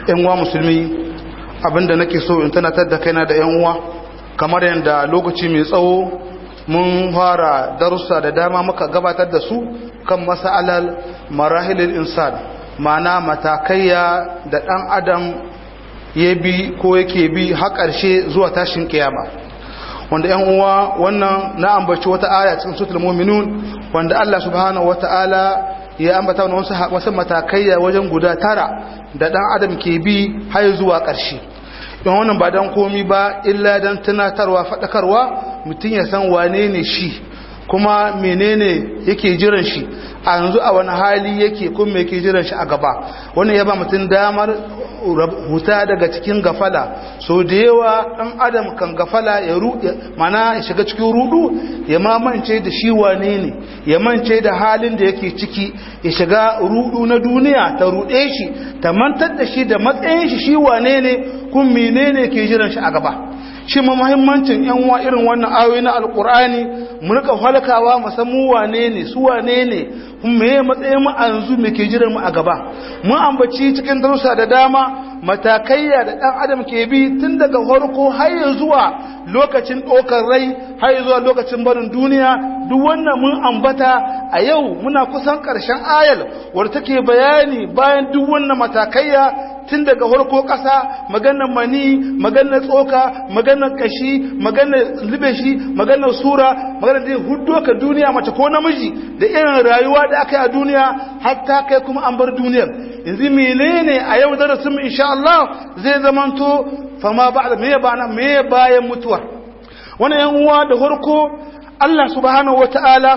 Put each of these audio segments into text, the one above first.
yan uwa musulmi abinda nake so in tunatar da kaina da yan uwa kamar yadda lokaci mai tsawo mun fara darussa da dama muka gabatar da su kan masalar marahilin insan ma'ana matakaiya da dan adam ya bi ko yake bi har ƙarshe zuwa tashin kiyama wanda yan uwa wannan na ambaci wata aya cikin suratul mu'minun wanda Allah subhanahu wata'ala ya ambata wasu wasu matakaiya wajen guda tara da dan adam ke bi har zuwa ƙarshe don wannan ba dan komi ba illa dan tunatarwa fadakarwa mutum ya san wane ne shi kuma menene yake jiran shi a yanzu a wani hali yake kuma yake jiran shi a gaba wannan ya ba mutum damar huta daga cikin gafala so da yawa ɗan adam kan gafala ya mana ya shiga cikin rudu ya mamance da shi wane ne ya mance da halin da yake ciki ya shiga rudu na duniya ta ruɗe shi ta mantar da shi da matsayin shi shi wane ne kun menene ke jiran shi a gaba shi ma muhimmancin yan uwa irin wannan ayoyi na alkur'ani mu rika halkawa mu san mu wane ne su wane ne me matsayin mu a yanzu me ke jiran mu a gaba mun ambaci cikin darussa da dama matakaiya da dan adam ke bi tun daga farko har zuwa lokacin ɗaukar rai har zuwa lokacin barin duniya duk wannan mun ambata a yau muna kusan ƙarshen ayal wadda take bayani bayan duk wannan matakaiya tun daga farko ƙasa maganar mani maganar tsoka maganar kashi maganar libeshi maganar sura maganar da hudu ka duniya mace ko namiji da irin rayuwa da aka yi a duniya hatta kai kuma an bar duniyar yanzu menene a yau darasin mu insha Allah zai zamanto fama ba'da me bana me bayan mutuwa wannan yan uwa da farko Allah subhanahu wataala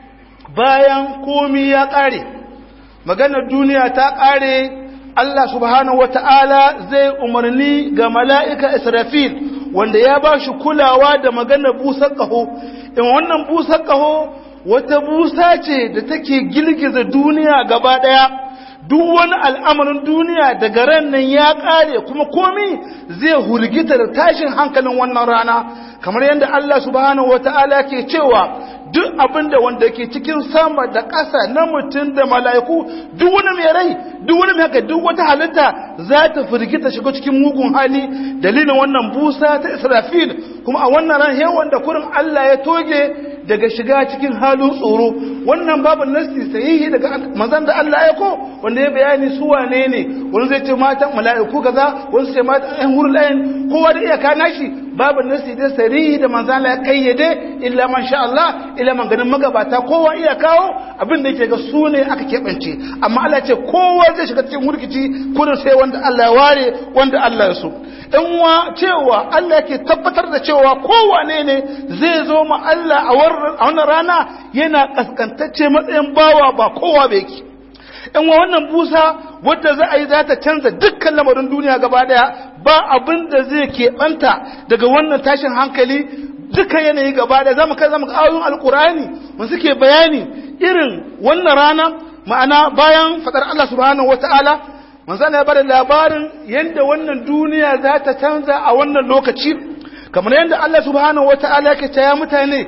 bayan komi ya kare maganar duniya ta kare Allah subhanahu wata'ala zai umarni ga mala'ika Israfil wanda ya ba shi kulawa da maganar busar ƙaho, in wannan busar ƙaho wata busa ce da take girgiza duniya gaba ɗaya, duk wani al'amarin duniya daga ran nan ya ƙare kuma komi zai hulgita da tashin hankalin wannan rana, kamar yadda Allah subhanahu wata'ala ke cewa duk abin da wanda ke cikin sama da ƙasa na mutum da mala'iku duk wani mai rai duk wani mai haka duk wata halitta za ta firgita shiga cikin mugun hali dalilin wannan busa ta israfil kuma a wannan ran he wanda kurin Allah ya toge daga shiga cikin halin tsoro wannan babu nasti sahihi daga manzon da Allah ya ko wanda ya bayani su wane ne wani zai ce matan mala'iku kaza wani sai matan ɗan hurul ayin kowa da iyaka nashi babu nasti da sarihi da manzon Allah ya kayyade illa man sha Allah ila man ganin magabata kowa iya kawo abin da yake ga su ne aka keɓance amma Allah ce kowa zai shiga cikin murkici kudin sai wanda Allah ya ware wanda Allah ya so in wa cewa Allah yake tabbatar da cewa kowane ne zai zo ma Allah a wannan rana yana kaskantacce matsayin bawa ba kowa ba yake in wa wannan busa wadda za a yi za ta canza dukkan lamarin duniya gaba daya ba abin da zai keɓanta daga wannan tashin hankali duka yanayi gaba da zamu kai zamu ayoyin alkurani mun suke bayani irin wannan rana ma'ana bayan fadar Allah subhanahu wataala manzo ya bada labarin yanda wannan duniya za ta canza a wannan lokaci kamar yanda Allah subhanahu wataala yake cewa mutane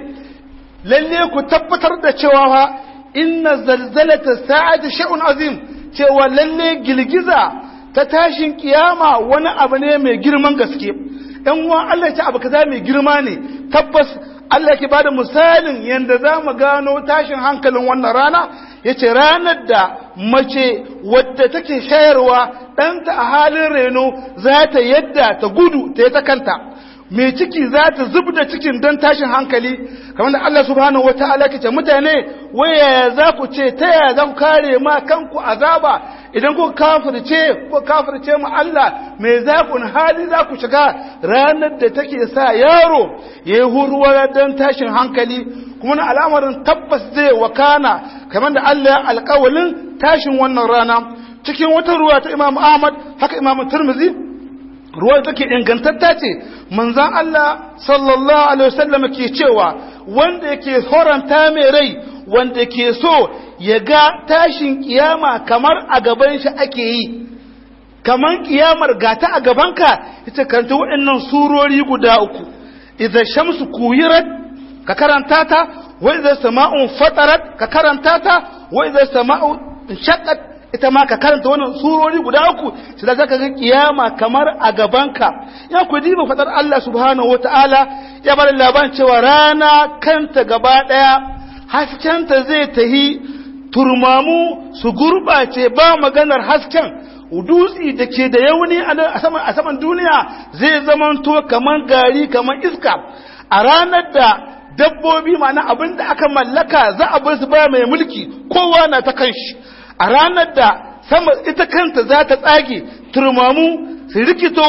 lalle ku tabbatar da cewa fa inna zalzalata sa'ati shay'un azim cewa lalle girgiza ta tashin kiyama wani abu ne mai girman gaske ɗan uwa Allah ya ce abu kaza mai girma ne tabbas Allah ke bada misalin yadda za mu gano tashin hankalin wannan rana ya ce ranar da mace wadda take shayarwa ɗanta a halin reno za ta yadda ta gudu ta yi ta kanta mai ciki za ta zub da cikin don tashin hankali kamar da Allah subhanahu wata'ala ke ce mutane waya za ku ce ta yaya za ku kare ma kanku azaba idan ku kafirce ku kafirce mu Allah me za ku hali za ku shiga ranar da take sa yaro ya yi huruwa don tashin hankali kuma na al'amarin tabbas zai wakana kamar da Allah ya alƙawalin tashin wannan rana cikin wata ruwa ta Imam Ahmad haka Imam Tirmidhi ruwa take ingantatta ce manzan Allah sallallahu alaihi wasallam ke cewa wanda yake horanta mai rai wanda ke so ya ga tashin kiyama kamar a gaban shi ake yi kamar kiyamar gata a gabanka ita karanta waɗannan surori guda uku idza shamsu kuyirat ka karanta ta wa idza sama'un fatarat ka karanta ta wa idza sama'u shaqqat ita ma ka karanta wannan surori guda uku sai da zaka ga kiyama kamar a gabanka ya ku diba fadar Allah subhanahu wataala ya bar labarin cewa rana kanta gaba daya haskenta zai tahi turmamu su gurbace ba maganar hasken dutsi da ke da yauni a saman duniya zai zamanto kamar gari kamar iska a ranar da dabbobi mana abin da aka mallaka za a bar su ba mai mulki kowa na ta kanshi a ranar da sama ita kanta za ta tsage turmamu su rikito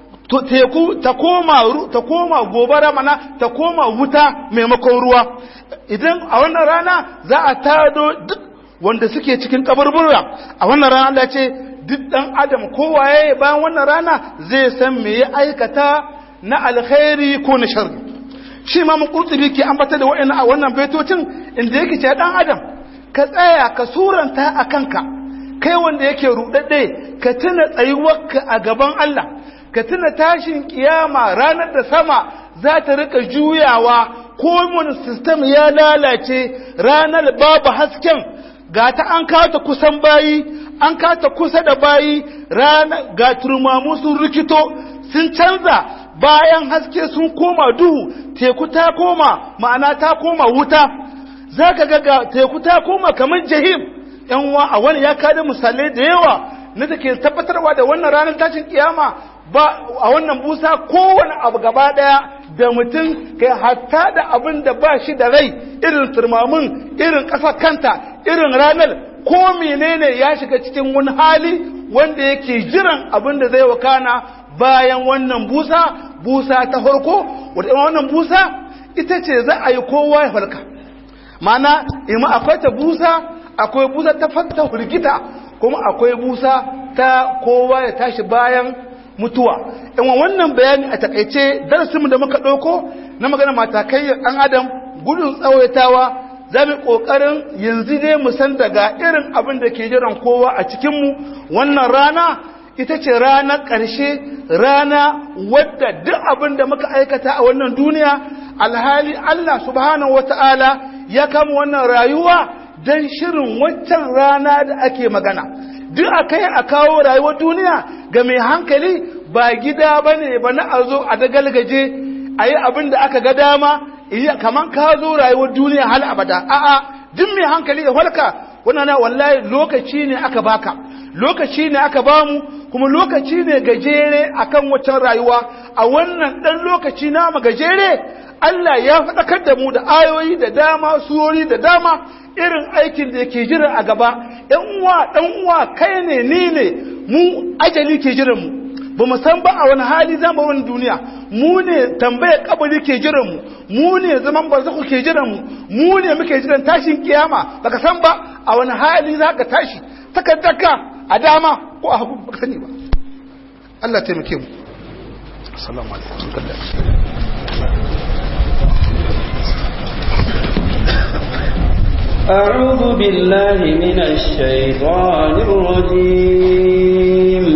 teku ta koma ta koma gobara mana ta koma wuta maimakon ruwa idan a wannan rana za a tado duk wanda suke cikin kaburbura a wannan rana Allah ce duk dan adam kowaye bayan wannan rana zai san me ya aikata na alkhairi ko na sharri shi ma mun kurtubi ke ambata da wa'annan a wannan baitocin inda yake ce dan adam ka tsaya ka suranta a kanka kai wanda yake rudadde ka tuna tsayuwarka a gaban Allah ka tuna tashin kiyama ranar da sama za ta rika juyawa komun system ya lalace ranar babu hasken ga ta an kata kusan bayi an kata kusa da bayi ranar ga turmamu sun rikito sun canza bayan haske sun koma duhu teku ta koma ma'ana ta koma wuta za ka ga teku ta koma kamar jahim yan wa a wani ya kada misalai da yawa na da ke tabbatarwa da wannan ranar tashin kiyama ba a wannan busa kowane abu gaba daya da mutum kai hatta da abin da ba shi da rai irin turmamin irin ƙasa kanta irin ranar ko menene ya shiga cikin wani hali wanda yake jiran abin da zai wakana bayan wannan busa busa ta farko wadda wannan busa ita ce za a yi kowa ya farka mana ima akwai ta busa akwai busa ta fata hulgita kuma akwai busa ta kowa ya tashi bayan mutuwa in wannan bayani a takaice darasinmu da muka ɗauko na magana matakai ɗan adam gudun tsawaitawa za mu ƙoƙarin yanzu ne mu san daga irin abin da ke jiran kowa a cikinmu wannan rana ita ce ranar ƙarshe rana wadda duk abin da muka aikata a wannan duniya alhali Allah subhanahu wata'ala ya kama wannan rayuwa don shirin waccan rana da ake magana duk a kai a kawo rayuwar duniya ga mai hankali ba gida ba ne ba na a zo a dagalgaje a yi abin da aka ga dama iya kaman ka zo rayuwar duniya hal abada a'a duk mai hankali da walka wannan na wallahi lokaci ne aka baka lokaci ne aka bamu kuma lokaci ne gajere akan waccan rayuwa a wannan dan lokaci na mu gajere Allah ya faɗakar da mu da ayoyi da dama surori da dama irin aikin da yake jira a gaba ɗan uwa ɗan uwa kai ne ni ne mu ajali ke jiran mu ba mu san ba a wani hali zama wani duniya mu ne tambayar kabari ke jiran mu mu ne zaman barzaku ke jiran mu mu ne muke jiran tashin kiyama baka san ba a wani hali za ka tashi takaddaka a dama ko a hagu baka sani ba Allah taimake mu assalamu alaikum أعوذ بالله من الشيطان الرجيم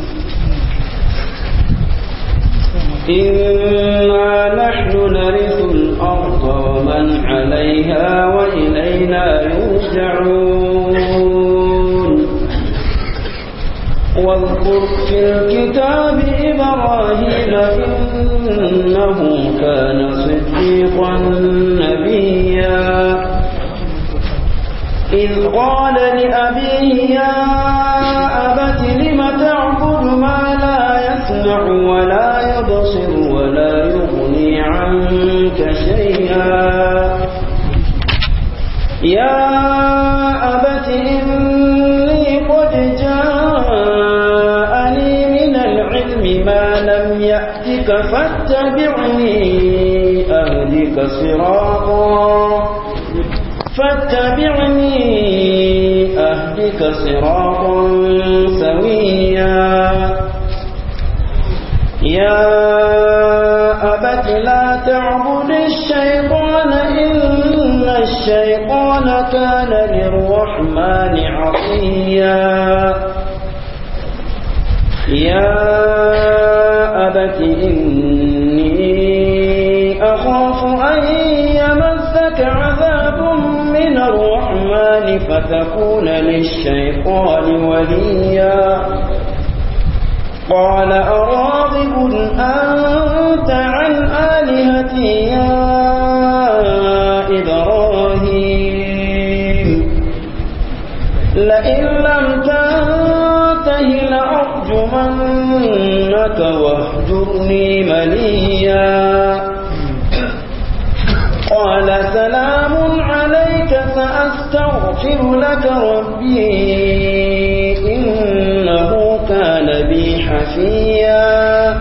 إنا نحن نرث الأرض ومن عليها وإلينا يرجعون واذكر في الكتاب إبراهيم إنه كان صديقا نبيا إذ قال لأبيه يا أبت لم تعبد ما لا يسمع ولا يبصر ولا يغني عنك شيئا يا أبت إني قد جاءني من العلم ما لم يأتك فاتبعني أهدك صراطا فاتبعني أهدك صراطا سويا يا أبت لا تعبد الشيطان إن الشيطان كان للرحمن عصيا يا أبت إني أخاف أن يمسك عذاب من الرحمن فتكون للشيطان وليا قال أراغب أنت عن آلهتي يا إبراهيم لئن لم تنته لأرجمنك واهجرني مليا قال سلام عليك سأستغفر لك ربي إنه كان بي حفيا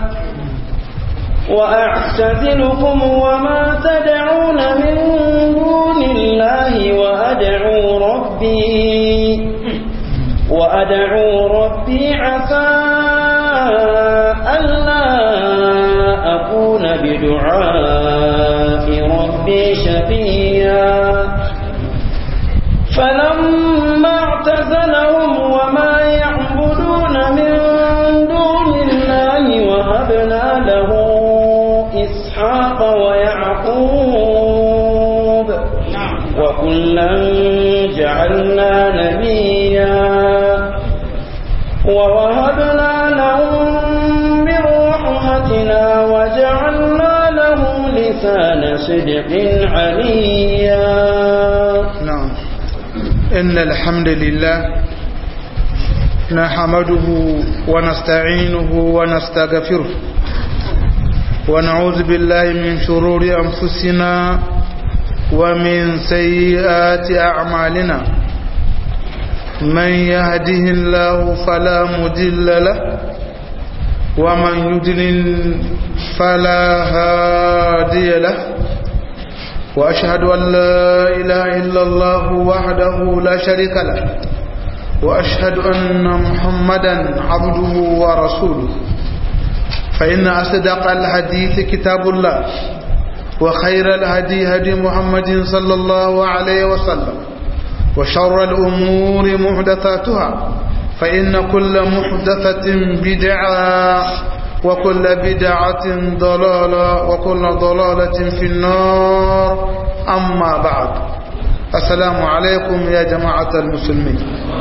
وأعتزلكم وما تدعون من دون الله وأدعو ربي وأدعو ربي عسى ألا أكون بدعاء ربي شقيا فلما اعتزلهم وما يعبدون من دون الله وهبنا له إسحاق ويعقوب وكلا جعلنا نبيا ووهبنا لهم من رحمتنا وجعلنا لهم لسان صدق عليا نعم إن الحمد لله نحمده ونستعينه ونستغفره ونعوذ بالله من شرور أنفسنا ومن سيئات أعمالنا من يهده الله فلا مدل له ومن يدلل فلا هادي له وأشهد أن لا إله إلا الله وحده لا شريك له وأشهد أن محمدا عبده ورسوله فإن أصدق الحديث كتاب الله وخير الهدي هدي محمد صلى الله عليه وسلم وشر الأمور محدثاتها فإن كل محدثة بدعة وكل بدعة ضلالة وكل ضلالة في النار أما بعد السلام عليكم يا جماعة المسلمين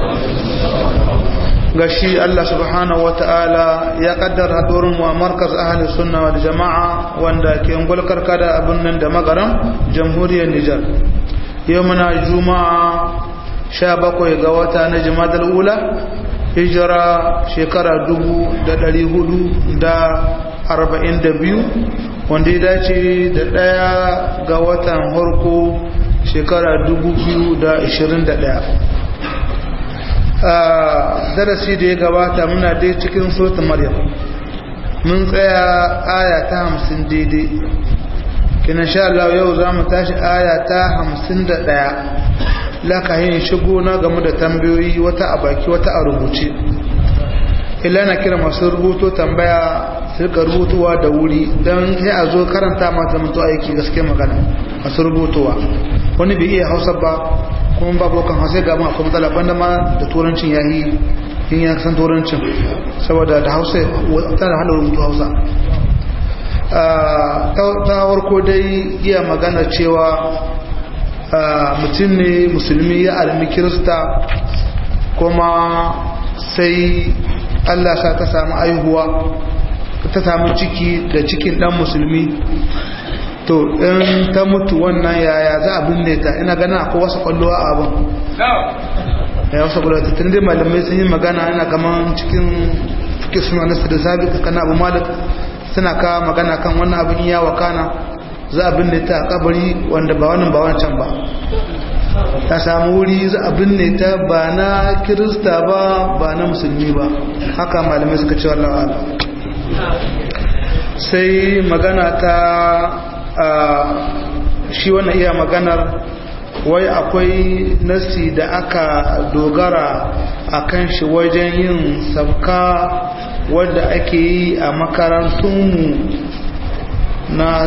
gashi Allah subhanahu wata'ala ya kaddara hadurin wa markaz ahli sunna wal jama'a wanda ke ngulkar kada abin nan da magaram jamhuriyar Nijar yau muna juma'a 17 ga wata na jimadal ula hijira shekara 442 wanda ya dace da daya ga watan harko shekara 2021 darasi da ya gabata muna dai cikin sota maryam mun tsaya aya ta hamsin daidai kina sha Allah yau za mu tashi aya ta hamsin da ɗaya laka yin shigo na game da tambayoyi wata a baki wata a rubuce illa na kira masu rubuto tambaya su rika rubutuwa da wuri don sai a zo karanta mata mutu aiki gaske magana masu rubutuwa wani bai iya hausa ba kuma babu kan hausa ga mu akwai matsala banda ma da turancin ya yi in ya san turancin saboda da hausa tana hana rubutu hausa ta warko dai iya magana cewa mutum ne musulmi ya almi kirista kuma sai allah sa ta samu aihuwa ta samu ciki da cikin dan musulmi to in ta mutu wannan yaya za a binne ta ina gana akwai wasu kwallo a abin ya wasu kwallo tun dai malamai sun yi magana ina kaman cikin suke suna nasu da sabi kana abu malik suna ka magana kan wannan abin iya wakana za a binne ta a kabari wanda ba wannan ba wancan ba ta samu wuri za a binne ta ba na kirista ba ba na musulmi ba haka malamai suka ce wallah sai magana ta shi wannan iya maganar wai akwai nasi da aka dogara a kan shi wajen yin sabka wadda ake yi a makarantunmu na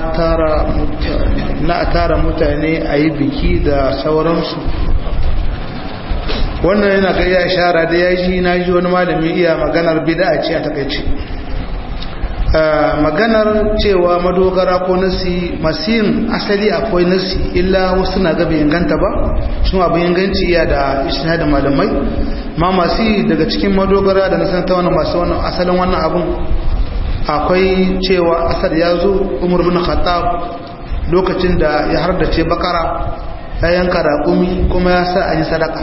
tara mutane a yi biki da sauransu wannan yana ga ya shara da ya ji na ji wani malami iya maganar bida ce a takaici maganar cewa madogara ko nasi masu yin asali akwai nasi illa wasu na gaba inganta ba sun abu inganci iya da ishina da malamai ma masu yi daga cikin madogara da nasan ta wani masu wannan asalin wannan abun akwai cewa asar ya zo umar bin khattab lokacin da ya hardace bakara ya yanka raƙumi kuma ya sa a yi sadaka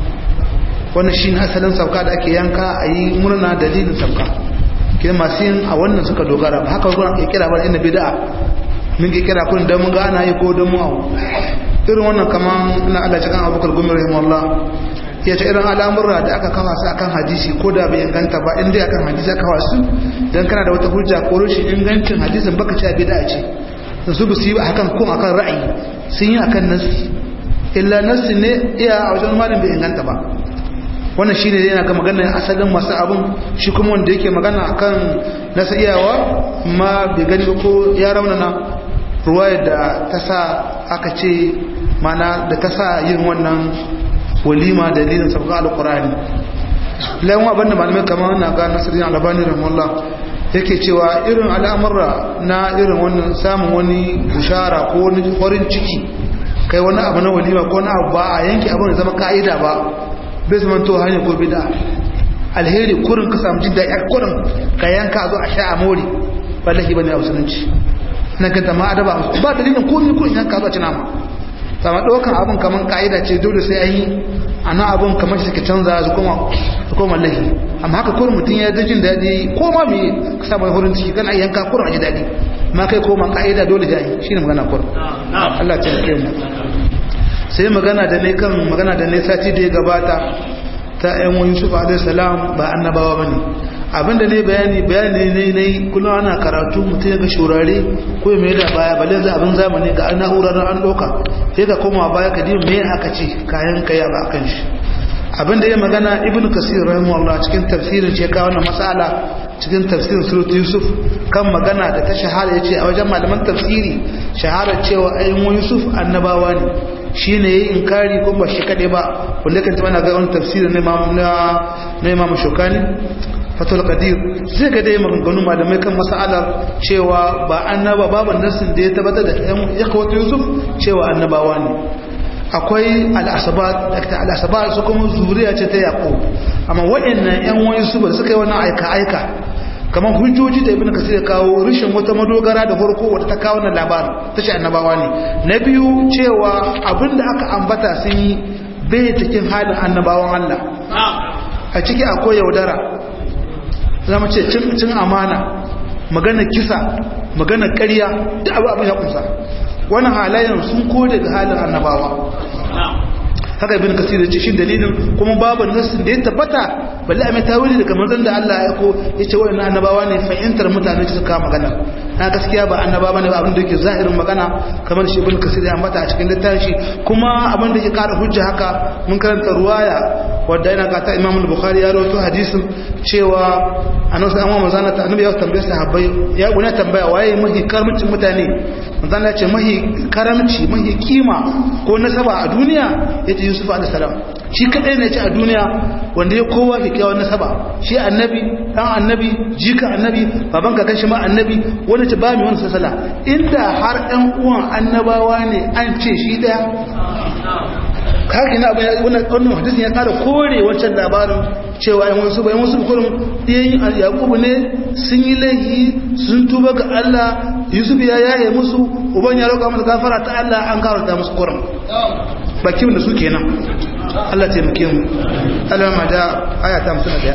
wannan shi asalin sauka da ake yanka a yi murna dalilin sauka ke masu yin a wannan suka dogara ba haka ruwan ke kira ba inda bida min ke kira kun don mun gana yi ko don mu abu irin wannan kaman na Allah cikin abubakar gumi rahimahullah ya ce irin al'amurra da aka kafa su akan hadisi ko da bai inganta ba inda akan hadisi aka kafa su dan kana da wata hujja ko rashin ingancin hadisin baka ce bid'a ce su ba su yi akan kun akan ra'ayi sun yi akan nasi illa nasi ne iya a wajen malin bai inganta ba wannan shi ne yana ga maganar asalin masu abin shi kuma wanda yake magana akan nasa iyawa ma bai gani ko ya raunana ruwaya da ta sa aka ce mana da ta sa yin wannan walima dalilin sabga alkurani layan abin da malamai kamar na ga nasirin albani rahimahullah yake cewa irin al'amurra na irin wannan samun wani bushara ko wani farin ciki kai wani abu na walima ko wani abu ba a yanke abin da zama ka'ida ba bai zama to hanyar ko bida alheri kurin ka samu jin daɗi kurin ka yanka zo a sha a mori ba lahi bane a musulunci na ganta ma adaba ba dalilin komai kurin yanka zo a ci nama sama ɗaukan abin kamar ka'ida ce dole sai an yi a nan abin kamar shi suke canza su koma su koma lahi amma haka kurin mutum ya ga jin daɗi ko ma me ka samu horin ciki kana yanka kurin a ji daɗi ma kai koma ka'ida dole da yi shine magana kurin Allah ya tsare mu sai magana da ne kan magana da ne sati da ya gabata ta yan wani yusuf alaihissalam ba annabawa ba ne abinda ne bayani bayani ne ne kullum ana karatu mutum ya ga shurare ko ya mai da baya bale za abin zamani ga na'urar an ɗauka sai ka koma baya ka me aka ce kayan kaya ba kan shi abinda ya magana ibn kasir rahimahullah cikin tafsirin ce ka wannan mas'ala cikin tafsirin surat yusuf kan magana da ta shahara yace a wajen malaman tafsiri shahara cewa ayyun yusuf annabawa ne shi ne ya yi inkari kuma ba shi kaɗe ba wanda kan taba na ga wani tafsiri na imamu shokani fatul qadir sai ga dai maganganu malamai kan mas'alar cewa ba annaba babu nasin da ya tabbatar da ya kawo yusuf cewa annabawa ne akwai al'asabat da al'asabat su kuma zuriya ce ta yaqub amma waɗannan yan wani su ba suka yi wannan aika aika kamar hujjoji da ibn kasir ya kawo rishin wata madogara da farko wata ta kawo na labarin ta ce annabawa ne na biyu cewa abinda aka ambata sun yi bai cikin halin annabawan Allah a ciki akwai yaudara zama ce cin amana magana kisa magana ƙarya da abu abin ya kusa wannan halayen sun kode ga halin annabawa haka ibn kasir ya ce shi dalilin kuma babu nassin da ya tabbata balle a mai tawili daga manzon da Allah ya ko ya ce wa'annan annabawa ne fahimtar mutane su kawo magana na gaskiya ba annabawa ne ba abin da yake zahirin magana kamar shi ibn kasir ya ambata a cikin littafi kuma abin da yake kara hujja haka mun karanta ruwaya wadda yana kata imam al-bukhari ya rawaito hadisin cewa annabi sallallahu alaihi wasallam ta annabi ya tambaye sahabbai ya guna tambaya waye mahi karamcin mutane manzon ya ce mahi karamci mahi kima ko nasaba a duniya yace yusuf alaihi salam shi kadai ne ce a duniya wanda ya kowa kyakkyawan nasaba shi annabi dan annabi jika annabi baban kakan shi ma annabi wanda ce ba mi wani sasala inda har ɗan uwan annabawa ne an ce shi daya kage na abin wannan wannan hadisin ya kara kore wancan labarin cewa yan wasu bayan wasu kullum yayin yaqubu ne sun yi laifi sun tuba ga Allah Yusuf ya yaye musu uban ya roƙa musu gafara ta Allah an karanta musu kurum bakin da su kenan Allah taimake mu Allah ma da aya ta 51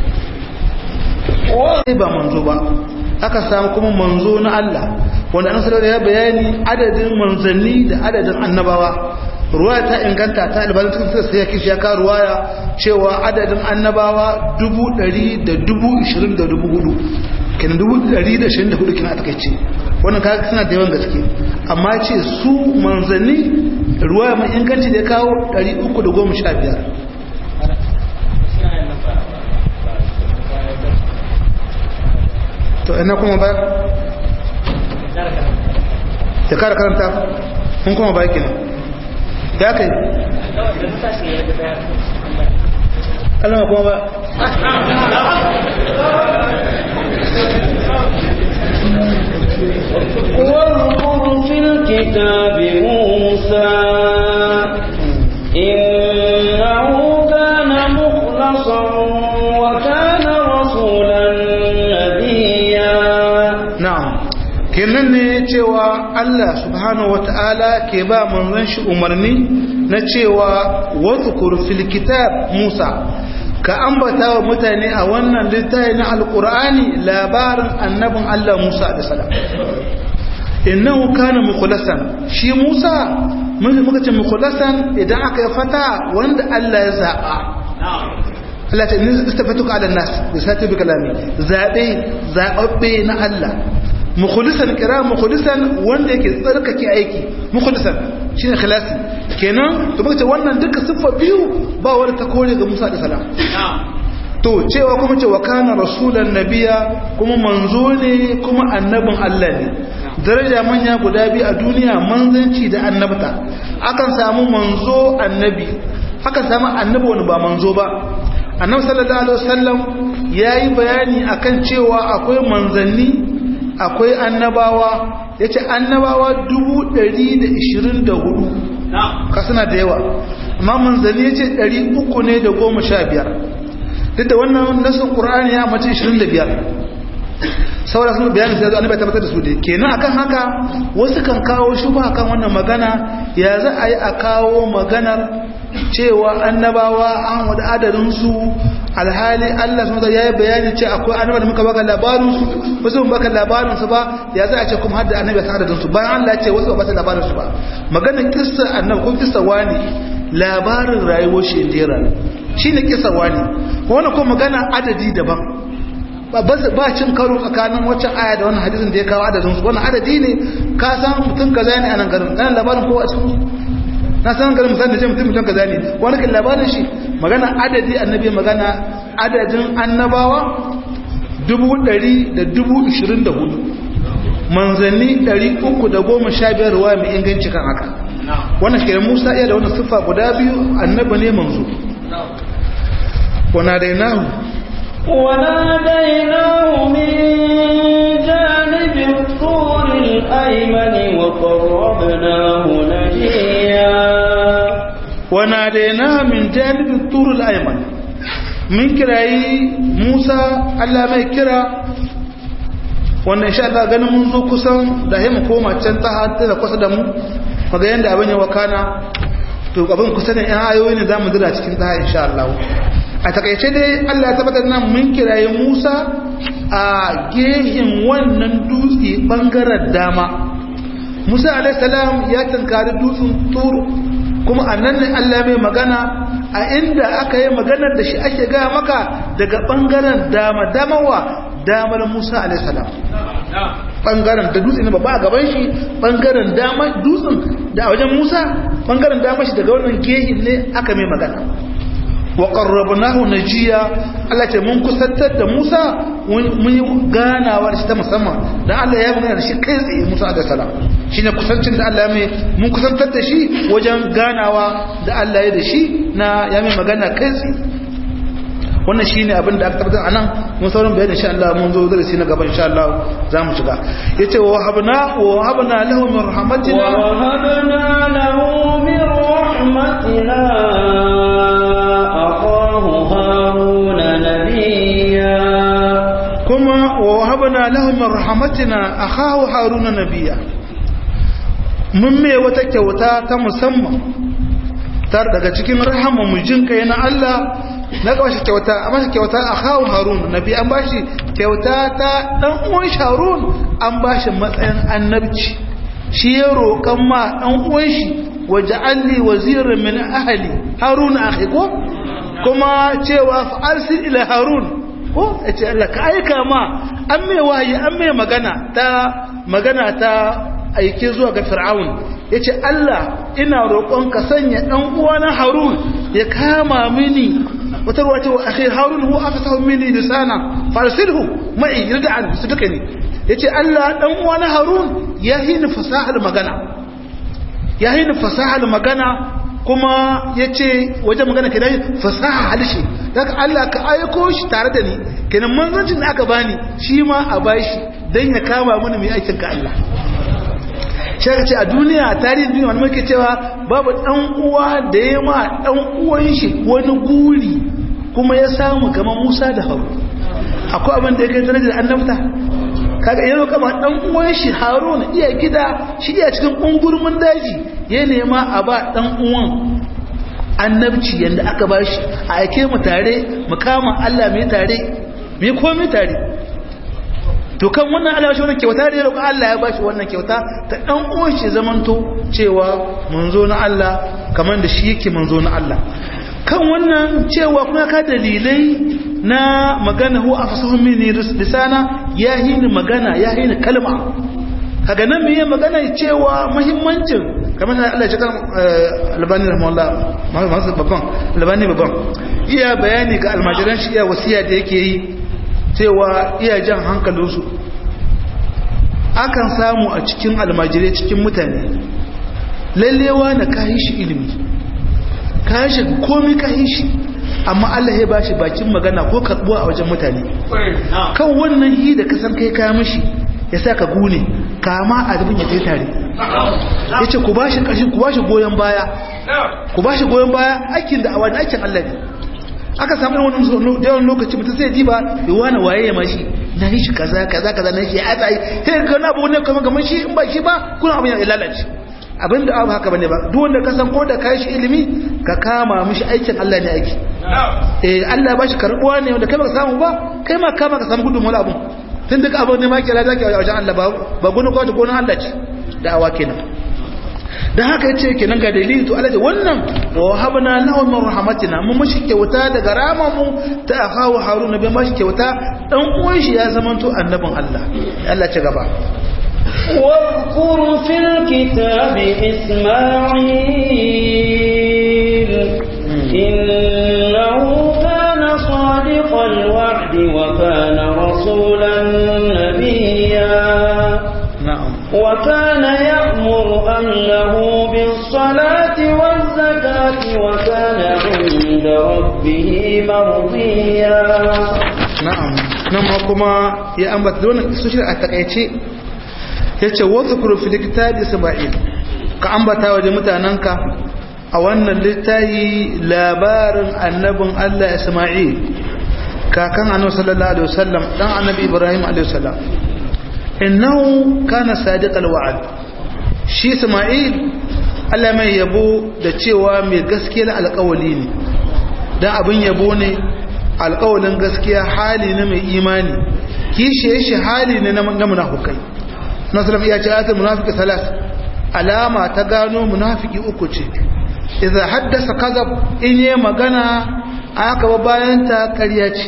wai ba manzo ba aka samu kuma manzo na Allah wanda an sanar ya bayani adadin manzanni da adadin annabawa ruwaya ta inganta ta albanin cikin sai ya kishi ya ka ruwaya cewa adadin annabawa dubu ɗari da dubu ishirin da dubu hudu kenan dubu ɗari da ishirin da hudu kina a takaice wannan kaga suna da yawan gaske amma ce su manzanni ruwaya mai inganci da ya kawo ɗari uku da goma sha biyar to ina kuma ba da kara karanta kun kuma ba kenan ya kai Allah kuma ba kenan ne cewa Allah subhanahu wata'ala ke ba manzon shi umarni na cewa wadhkur fil kitab Musa ka ambata wa mutane a wannan littafi na alqur'ani labarin annabin Allah Musa da salam innahu kana mukhlasan shi Musa mun muka ce mukhlasan idan aka yi fata wanda Allah ya zaba Allah ta ni istafatuka ala nas bi sati bi kalami zabe zababbe na Allah mukhlisan kira mukhlisan wanda yake tsarkake aiki mukhlisan shine ikhlasi kenan to muka ce wannan duka siffa biyu ba wani ta kore ga Musa da salam to cewa kuma ce wa kana rasulan nabiya kuma manzo ne kuma annabin Allah ne daraja manya guda biyu a duniya manzanci da annabta akan samu manzo annabi akan samu annabi wani ba manzo ba annabi sallallahu alaihi wasallam yayi bayani akan cewa akwai manzanni akwai annabawa yace annabawa 124 ka suna da yawa amma manzanni yace 300 ne da 15 duk da wannan nasin qur'ani ya mace 25 saboda sun bayani sai annabi ya tabbatar da su dai kenan akan haka wasu kan kawo shubha kan wannan magana ya za a yi a kawo maganar cewa annabawa an wada adadin su alhali Allah subhanahu ya yi bayani ce akwai annabawa da muka baka labarin su wasu mun baka labarin su ba ya za a ce kuma hadda annabi ya adadin su bayan Allah ya ce wasu ba su labarin su ba maganar kissa annabi ko kissa wani labarin rayuwar shi indira shine kissa wani wannan ko magana adadi daban ba cin karo tsakanin waccan aya da wannan hadisin da ya kawo adadin su wannan adadi ne ka san mutum kaza ne a nan garin ɗan labarin kowa a cikin na san garin musamman da ce mutum mutum kaza ne wani kan labarin shi magana adadi annabi magana adadin annabawa dubu ɗari da dubu ishirin da hudu manzanni ɗari uku da goma sha biyar ruwa mai inganci kan haka wannan shi musa iya da wannan siffa guda biyu annaba ne manzo wana dai nahu وناديناه من جانب الطور الأيمن وقربناه نجيا وناديناه من جانب الطور الأيمن من كراي موسى الله ما كرا wannan insha Allah ganin mun zo kusan da mu koma can ta hatta da kusa da mu kaga yanda abin ya wakana to abin kusa da yan ayoyi ne zamu dira cikin ta insha Allah a takaice dai Allah ya tabbatar nan mun kiraye Musa a gehin wannan dutse bangaren dama Musa alaihi salam ya tankari dutsen Tur kuma annan ne Allah mai magana a inda aka yi maganar da shi ake ga maka daga bangaren dama damawa damar Musa alaihi salam bangaren da dutse ne babba a gaban shi bangaren dama dutsen da a wajen Musa bangaren dama shi daga wannan gehin ne aka mai magana wa qarrabnahu najiya Allah ce mun kusantar da Musa mun yi ganawa da shi ta musamman dan Allah ya magana da shi kai tsaye Musa da salam shine kusancin da Allah ya mai mun kusantar da shi wajen ganawa da Allah ya da shi na ya mai magana kai tsaye wannan shine abin da aka tabbatar anan mun sauran bayani insha Allah mun zo darasi na gaba insha Allah za mu shiga yace wa habna wa habna lahu min rahmatina wa habna lahu min rahmatina kuma wa wahabna lahu min rahmatina akhahu haruna nabiyya mun me wata kyauta ta musamman tar daga cikin rahama mu jin kai na Allah na ga shi kyauta amma shi kyauta akhahu harun nabi an bashi kyauta ta dan uwan harun an bashi matsayin annabci shi ya roƙan ma dan uwan shi waja'alni waziran min ahli harun akhi ko kuma cewa fa'arsil ila harun ko ya ce Allah ka aika ma an mai wahayi an mai magana ta magana ta aike zuwa ga fir'aun ya ce Allah ina roƙon ka sanya ɗan uwana harun ya kama mini wata ruwa ce wa akhir harun hu aka sahu mini lisana farsilhu mai yadda su duka ne ya ce Allah ɗan uwana harun ya hini fasahar magana ya hini fasahar magana kuma ya ce wajen magana kenan fasaha halishe daga Allah ka aiko shi tare da ni kenan manzancin da aka bani shi ma a bashi don ya kama mini mai aikin ka Allah shi ce a duniya a tarihin duniya wani muke cewa babu dan uwa da ya ma dan uwan shi wani guri kuma ya samu kamar Musa da Haru akwai abin da ya kai darajar annabta kaga ya roƙa ma dan uwan shi haruna iya gida shi iya cikin kungurmin daji ya nema a ba dan uwan annabci yanda aka bashi a aike mu tare mu kama Allah mai tare mai komai tare to kan wannan Allah shi wannan kyauta da ya roƙa Allah ya bashi wannan kyauta ta dan uwan shi zamanto cewa manzo na Allah kamar da shi yake manzo na Allah kan wannan cewa kuma ka dalilai na magana hu afsahum minni lisana ya hini magana ya hini kalma kaga nan me magana cewa muhimmancin kamar da Allah ya kan albani rahimahullah masu babban albani babban iya bayani ga almajiran shi iya wasiya da yake yi cewa iya jan hankalinsu akan samu a cikin almajirai cikin mutane lallewa na kayi shi ilimi kayi shi komi kayi shi amma Allah ya bashi bakin magana ko karbuwa a wajen mutane kan wannan yi da kasan kai kaya mishi ya sa ka gune kama a zubin ya kai tare ya ce ku bashi ƙarshen ku bashi goyon baya ku bashi goyon baya aikin da a wani aikin Allah ne aka samu wani yawan lokaci mutum sai ji ba ya wani waye ya mashi na yi shi kaza kaza kaza na shi ya tsaye sai ga na abu ne kamar kamar shi in ba shi ba kuna abin ya lalace abin da abu haka bane ba duk wanda ka san ko da kai shi ilimi ka kama mishi aikin Allah ne aiki eh Allah ba shi karbuwa ne wanda kai ba samu ba kai ma kama ka samu gudun wani abu tun duka abin ne ma kira zaki a wajen Allah ba ba gunu ko ta gonu Allah ce da'awa kenan dan haka yace kenan ga dalili to Allah wannan wa habna lahu min rahmatina mun mishi kyauta daga rama mu ta akawu haruna bai mishi kyauta dan uwan shi ya zamanto annabin Allah Allah ci gaba واذكر في الكتاب إسماعيل إنه كان صادق الوعد وكان رسولا نبيا na'am وكان يأمر أهله بالصلاة والزكاة وكان عند ربه مرضيا na'am nan ma kuma ya ambata wannan isoshin a takaice yace wadhkuru fil kitabi isma'il ka ambata waje mutananka a wannan littafi labarin annabin Allah Isma'il kakan annabi sallallahu alaihi wasallam dan annabi Ibrahim alaihi salam innahu kana sadiqal wa'd shi Isma'il Allah mai yabo da cewa mai gaskiyar alƙawali ne dan abin yabo ne alƙawalin gaskiya hali na mai imani kishe shi hali ne na munafukai nasarar iya ce ayatul munafiki salas alama ta gano munafiki uku ce idan haddasa kazab in yi magana aka ba bayan ta ƙarya ce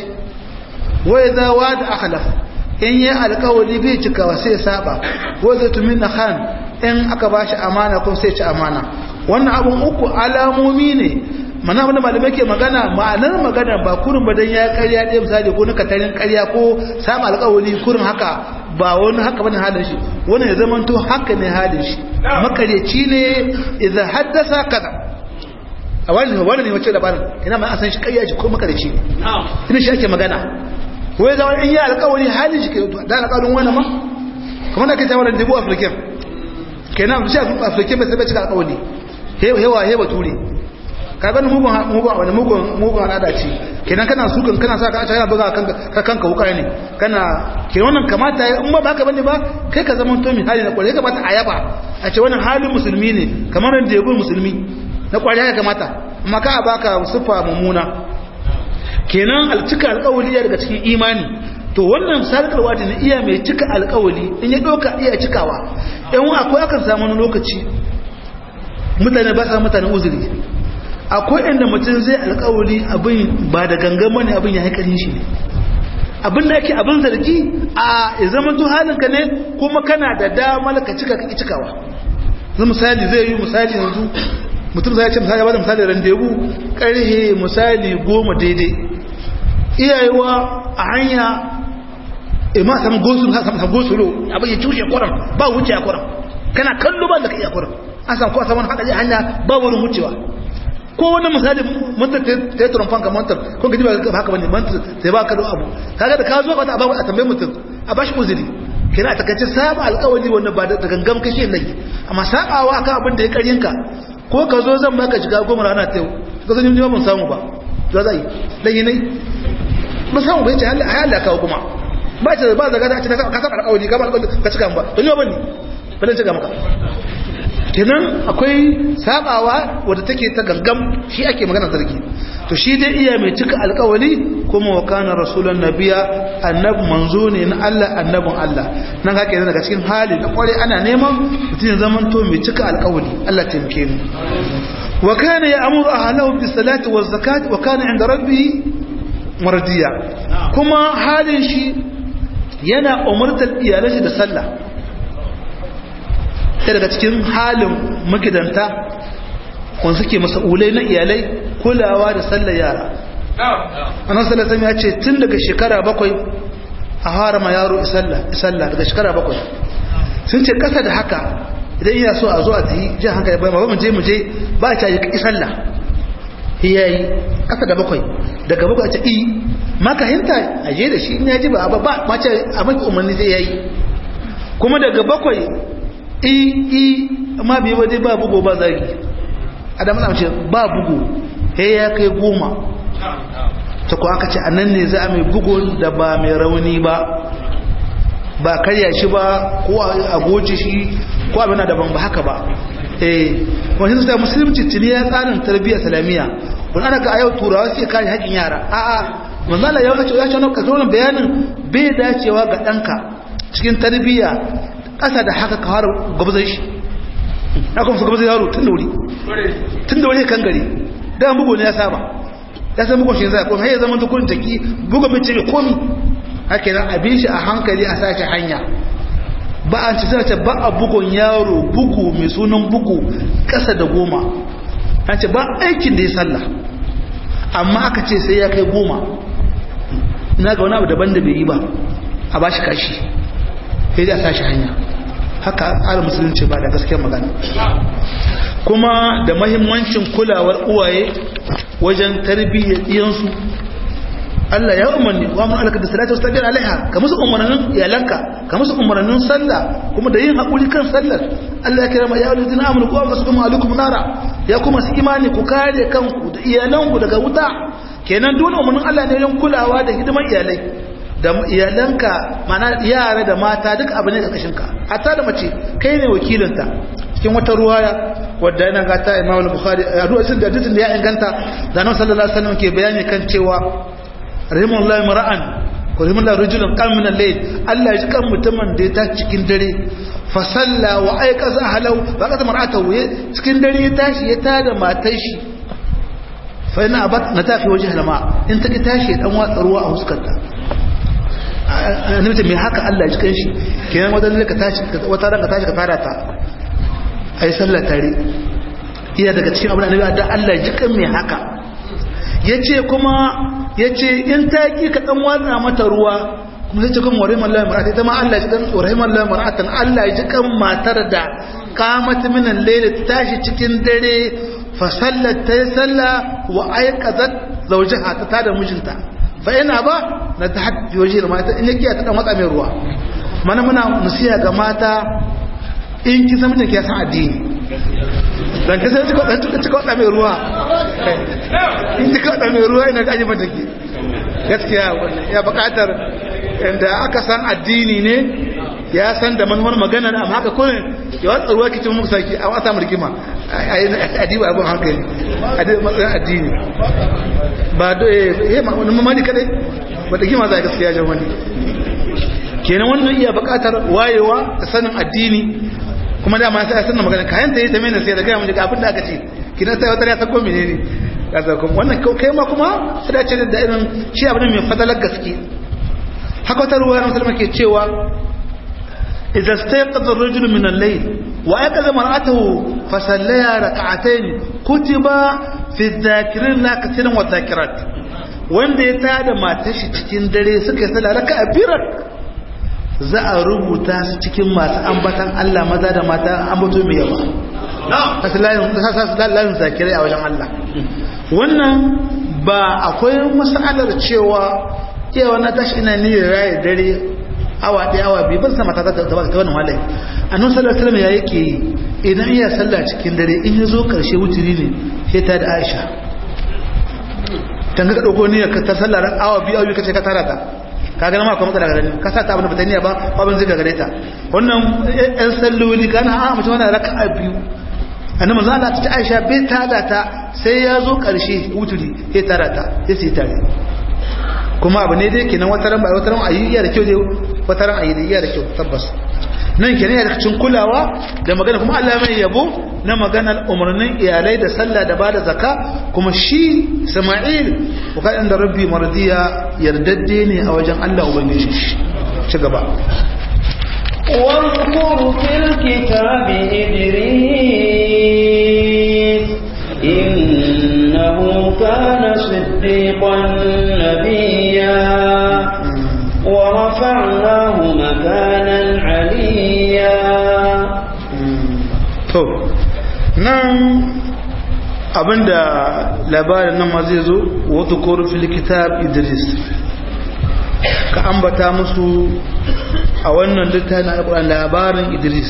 wai za wa da akhlaf in yi alƙawali bai cikawa sai saba wai zai tumi na khan in aka ba shi amana kuma sai ci amana wannan abun uku alamomi ne mana wanda malamai ke magana ma'anar magana ba kurin ba dan ya karya ɗaya misali ko na katarin karya ko samu alƙawari kurin haka ba wani haka bane halin shi wani ya zama to haka ne halin shi makaryaci ne idan haddasa kaza a wani wani ne wace labarin ina ma an san shi karya shi ko makaryaci ne ina shi ake magana ko ya zama in yi alƙawari halin shi ke da alƙawarin wani ma kamar da ke ta wani dubu afirkin kenan shi afirkin bai sai bai cika alƙawari hewa hewa ture ka gani mugun mugun wani mugun mugun al'ada ce kenan kana sukan kana sa ka yana buga kanka kanka wuka ne kana kenan wannan kamata in ba haka bane ba kai ka zama to mi hali na kwarai kamata a yaba a ce wannan halin musulmi ne kamar da yabo musulmi na kwarai ya kamata amma ka baka sufa mummuna kenan alcika alƙawali ya daga cikin imani to wannan sarkarwa da na iya mai cika alƙawali in ya doka iya cikawa yan akwai akan samu wani lokaci mutane ba sa mutane uzuri akwai inda mutum zai alkawari abin ba da gangan bane abin ya haikarin shi ne abin da yake abin zargi a zaman to halinka ne kuma kana da damar ka cika ka cikawa zai misali zai yi misali yanzu mutum zai ce misali ya bada misali randebu karhe misali goma daidai iyayewa a hanya ima samun gosu samun gosulo abin ya cushe kwaram ba wuce a kwaram kana kallo ba da ka iya kwaram an samu kowa saman haɗari hanya ba wurin wucewa ko wani misali mantar ta yi turamfan ka mantar ko gaji ba haka bane mantar sai ba ka da abu kaga da ka zo ba ta abawa a tambayi mutum a bashi uzuri kina a takaice saba alkawari wanda ba da gangan kashe lagi amma sabawa akan abin da ya karyinka ko ka zo zan baka shiga goma rana ta yau ka zo ni ban samu ba to zai lagi ne ba samu bai ce Allah ya Allah kawo kuma ba ce ba zaga ta ka saba alƙawari ka ba alƙawari ka cika ba don yau bane ba dan cika maka kenan akwai sabawa wadda take ta gangam shi ake magana zargi to shi dai iya mai cika alƙawari kuma wa kana rasulun nabiya annabi manzo ne na Allah annabin Allah nan haka yana daga cikin hali na kware ana neman mutum ya zama to mai cika alƙawari Allah taimake mu wa kana ya'muru ahlahu bis salati waz zakati wa kana inda rabbi mardiya kuma halin shi yana umurtar iyalansa da sallah sai daga cikin halin magidanta kun suke masa'ulai na iyalai kulawa da sallar yara annan sallar ya ce tun daga shekara bakwai a harama yaro isalla daga shekara bakwai sun ce kasa da haka idan iya so a zo a tafi jin hankali bai ba mu je mu je ba a caji isalla yayi kasa da bakwai daga bakwai a ce i maka hinta a je da shi in ya ji ba ba ma ce a maki umarni zai yayi kuma daga bakwai i i amma bai waje ba bugu ba zagi adam na ce ba bugu he ya kai goma ta ko aka ce anan ne za a mai bugu da ba mai rauni ba ba karya shi ba ko a goce shi ko abin da ban ba haka ba eh wani sai musulunci tuni ya tsarin tarbiyyar islamiyya wani ana ga a yau turawa sai kare haƙin yara a'a manzala ya ce ya ce wannan bayanin bai dacewa ga ɗanka cikin tarbiyya ƙasa da haka ka fara gwabzan shi na kuma su gwabzan yaro tun da wuri tun da wuri kan gari da bugu ne ya saba ya san bugun shi zai kuma ya zama dukkan taki bugun bai ce komi haka yana abin shi a hankali a sashi hanya ba a ci sace ba a bugun yaro bugu mai sunan bugu ƙasa da goma an ce ba aikin da ya sallah amma aka ce sai ya kai goma ina ga wani abu daban da bai yi ba a ba shi kashi sai dai a sashi hanya haka tsarin musulunci ba da gaskiyar magana kuma da mahimmancin kulawar uwaye wajen tarbiyyar iyansu Allah ya umarni wa mun alaka da salatu wastabir alaiha ka musu umarnin iyalanka ka musu umarnin sallah kuma da yin hakuri kan sallar Allah ya kira ma ya ayyuhallazina amanu qu anfusakum alaikum nara ya kuma su imani ku kare kanku da iyalanku daga wuta kenan dole umarnin Allah ne yin kulawa da hidimar iyalai da iyalanka mana yara da mata duk abu ne ƙarƙashin ka hatta da mace kai ne wakilinta cikin wata ruwaya wadda yana ga ta Imam Bukhari a ruwayin da dukkan da ya inganta da Annabi sallallahu alaihi wasallam ke bayani kan cewa rahimallahu mar'an ko rahimallahu rajulun qam min al-layl Allah ya ji kan mutumin da ya ta cikin dare fa salla wa ayqaza ahlahu fa qata mar'atahu cikin dare ya tashi ya tada matar shi fa ina abat na tafi waje halama in ta ki tashi dan watsa ruwa a huskarta annabi mai haka Allah ya cikin shi kenan wata ka tashi wata ranka tashi ka fara ta ai sallah tare iya daga cikin abin annabi da Allah ya cikin mai haka yace kuma yace in ta ki ka dan watsa mata ruwa kuma sai cikin wariman Allah mar'ata ita ma Allah ya cikin wariman Allah mar'atan Allah ya cikin matar da qamat min al-layl tashi cikin dare fa sallat ta salla wa ayqazat zawjaha ta tada mijinta fa ina ba na ta haɗi waje da mata in yake ta dan watsa mai ruwa mana muna musiya ga mata in ki san mutum ki san addini dan ka sai cika cika cika watsa mai ruwa in cika watsa mai ruwa ina ga mata ki gaskiya ya buƙatar inda aka san addini ne ya san da manuwar magana amma haka kullum ya watsa ruwa kicin muku saki a wata murkima a diba abin hankali a diba matsayin addini ba da ya wani mamani kadai ba da gima za a gaskiya jan wani kenan wannan iya bukatar wayewa da sanin addini kuma dama sai a sanin magana kayan ta yi ta mena sai da gaya mun abin da aka ce kina sai wata ya sako mene ne kaza kuma wannan kai ma kuma sai da ce da irin shi abin mai fadalar gaske haka wata ruwa na musulma ke cewa إذا استيقظ الرجل من الليل وأيقظ مرأته فصليا ركعتين كتب في الذاكرين لا كثيرا والذاكرات wanda ya tada matar shi cikin dare suka yi sallah raka a birar za a rubuta su cikin masu ambatan Allah maza da mata ambato mai yawa kasu layin zakirai a wajen Allah wannan ba akwai masalar cewa yawa na tashi ina niyyar raye dare awa ɗaya awa biyu ban sama ta ta ta wannan walai annabi sallallahu alaihi wasallam ya yake idan iya sallah cikin dare in ya zo karshe wuturi ne sai ta da Aisha tan ga dauko niyyar ka ta sallah ran awa biyu awa biyu kace ka tara ta kaga na ma kuma matsala gare ka sa ta abin da bata niyya ba abin zai gare ta wannan ɗan salloli kana a mutum wannan raka'a biyu annabi manzo Allah ta Aisha bai tada ta sai ya zo karshe wuturi ya tara ta ya sai tare kuma abu ne dai kenan wataran ba wataran ayi iya da kyau dai wataran ayi da iya da kyau tabbas nan kenan ya cikin kulawa da magana kuma Allah mai yabo na maganar umarnin iyalai da sallah da bada zakka kuma shi Isma'il wakadin da rabbi mardiya yardadde ne a wajen Allah ubangiji ci gaba واذكر في الكتاب إدريس إنه كان صديقا نبيا ورفعناه مكانا عليا to nan abinda labarin nan ma zai zo wata koro fil kitab idris ka ambata musu a wannan littafin alƙur'an labarin idris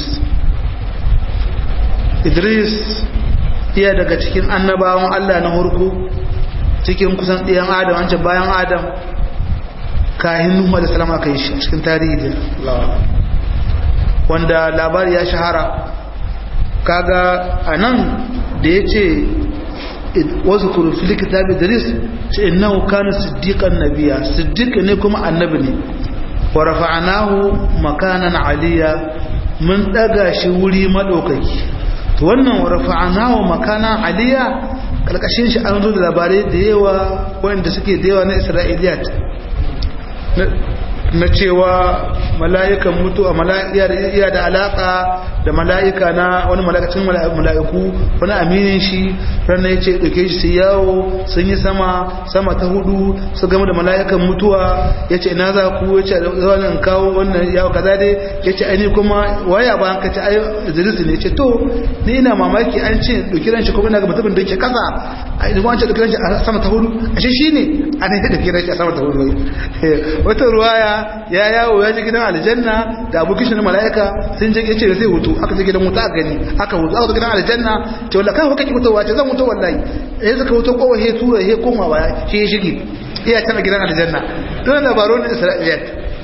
idris iya daga cikin annabawan allah na hurku cikin kusan ɗiyan adam wancan bayan adam kahin nuhu da salama ka yi shi cikin tarihi da wanda labari ya shahara kaga a nan da ya ce wasu kurufili kitab idris ce innahu kana siddiqan nabiya siddiq ne kuma annabi ne wa rafa'nahu makanan aliya mun daga shi wuri madaukaki to wannan wa rafa'nahu makanan aliya kalkashin shi an zo da labarai da yawa wanda suke da yawa na isra'iliyat na cewa mala'ikan mutuwa mala'ika da alaka da mala'ika na wani mala'ikacin mala'iku wani aminin shi ranar ya ce ɗauke shi su yawo sun yi sama sama ta hudu su gama da mala'ikan mutuwa ya ce ina za ku ya ce zanen kawo wannan yawo kaza dai ya ce aini kuma waya ba ka ce ai zirisi ne ce to ni ina mamaki an ce ɗauki ran shi kuma ina ga mutumin da ke kasa a ina wancan ɗauki ran shi a sama ta hudu a shi shi ne a ne ɗauki ran shi a sama ta hudu wata ruwaya ya yawo ya je gidan aljanna da abokin shi na mala'ika sun je ya ce zai hutu aka je gidan wuta aka gani aka hutu aka zo gidan aljanna ce wallahi kai kake mutuwa ce zan mutu wallahi eh suka hutu kowa he tura he koma baya shi ya shige iya tana gidan aljanna don labarun isra'iliyat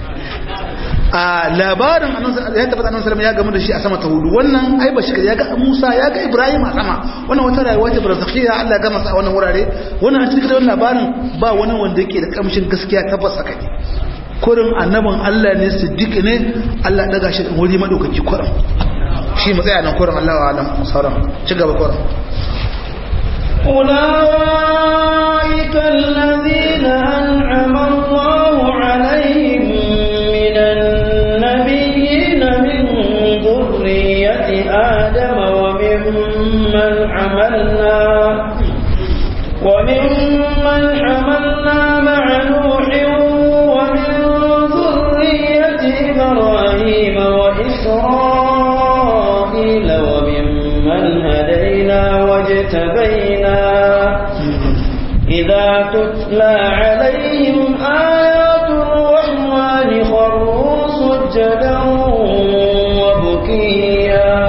a labarin ya tabbata annabi sallallahu ya gamu da shi a sama ta hudu wannan ai ba shi ya ga Musa ya ga Ibrahim a sama wannan wata rayuwa ce barzakhiya Allah ya gama sa a wannan wurare wannan a cikin wannan labarin ba wani wanda yake da kamshin gaskiya tabbas kai kurin annabin Allah ne siddiq ne Allah daga shi wuri madaukaki kurin shi mu tsaya nan kurin Allah wa alam sauran ci gaba kurin أولئك الذين أنعم الله عليهم من النبيين من ذرية آدم وممن حملنا وممن حملنا مع نوح ومن ذرية إبراهيم وإسرائيل وممن هدينا واجتبينا إذا تتلى عليهم آيات الرحمن خروا سجدا وبكيا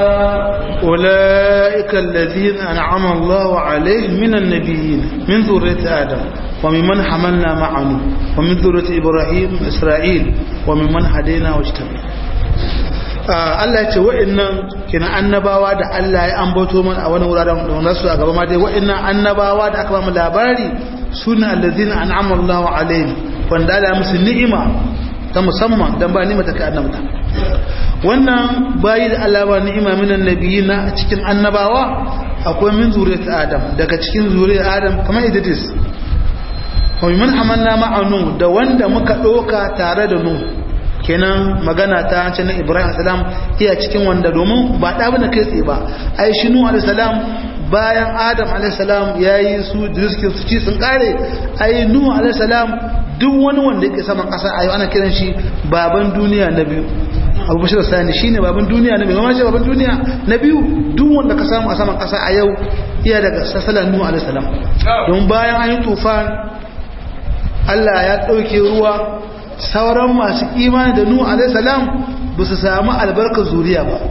أولئك الذين أنعم الله عليهم من النبيين من ذرية آدم وممن حملنا معه ومن ذرية إبراهيم وإسرائيل وممن هدينا واجتبينا Allah ya ce wa'annan kina annabawa da Allah ya ambato mana a wani wuraren da wannan su a gaba ma dai wa'annan annabawa da aka ba mu labari suna allazina an'ama Allahu alaihim wanda Allah ya musu ni'ima ta musamman dan ba ni'ima ta kai annabta wannan bayi da Allah ba ni'ima minan nabiyina a cikin annabawa akwai min zuriyat Adam daga cikin zuriyar Adam kamar Idris wa min hamalna ma'anu da wanda muka doka tare da Nuh kenan magana ta ce na Ibrahim salam iya cikin wanda domin ba da bane kai tsaye ba ai shi Nuh alayhi salam bayan Adam alayhi salam yayi su diskin su ci sun kare ai Nuh alayhi salam duk wani wanda yake saman kasa ayo ana kiran shi baban duniya na biyu abu bashir sani shine baban duniya na biyu kuma shi baban duniya na biyu duk wanda ka samu a saman kasa a yau iya daga sasalan Nuh alayhi salam don bayan an yi tufan Allah ya dauke ruwa sauran masu imani da Nuhu alaihi salam ba su samu albarkar zuriya ba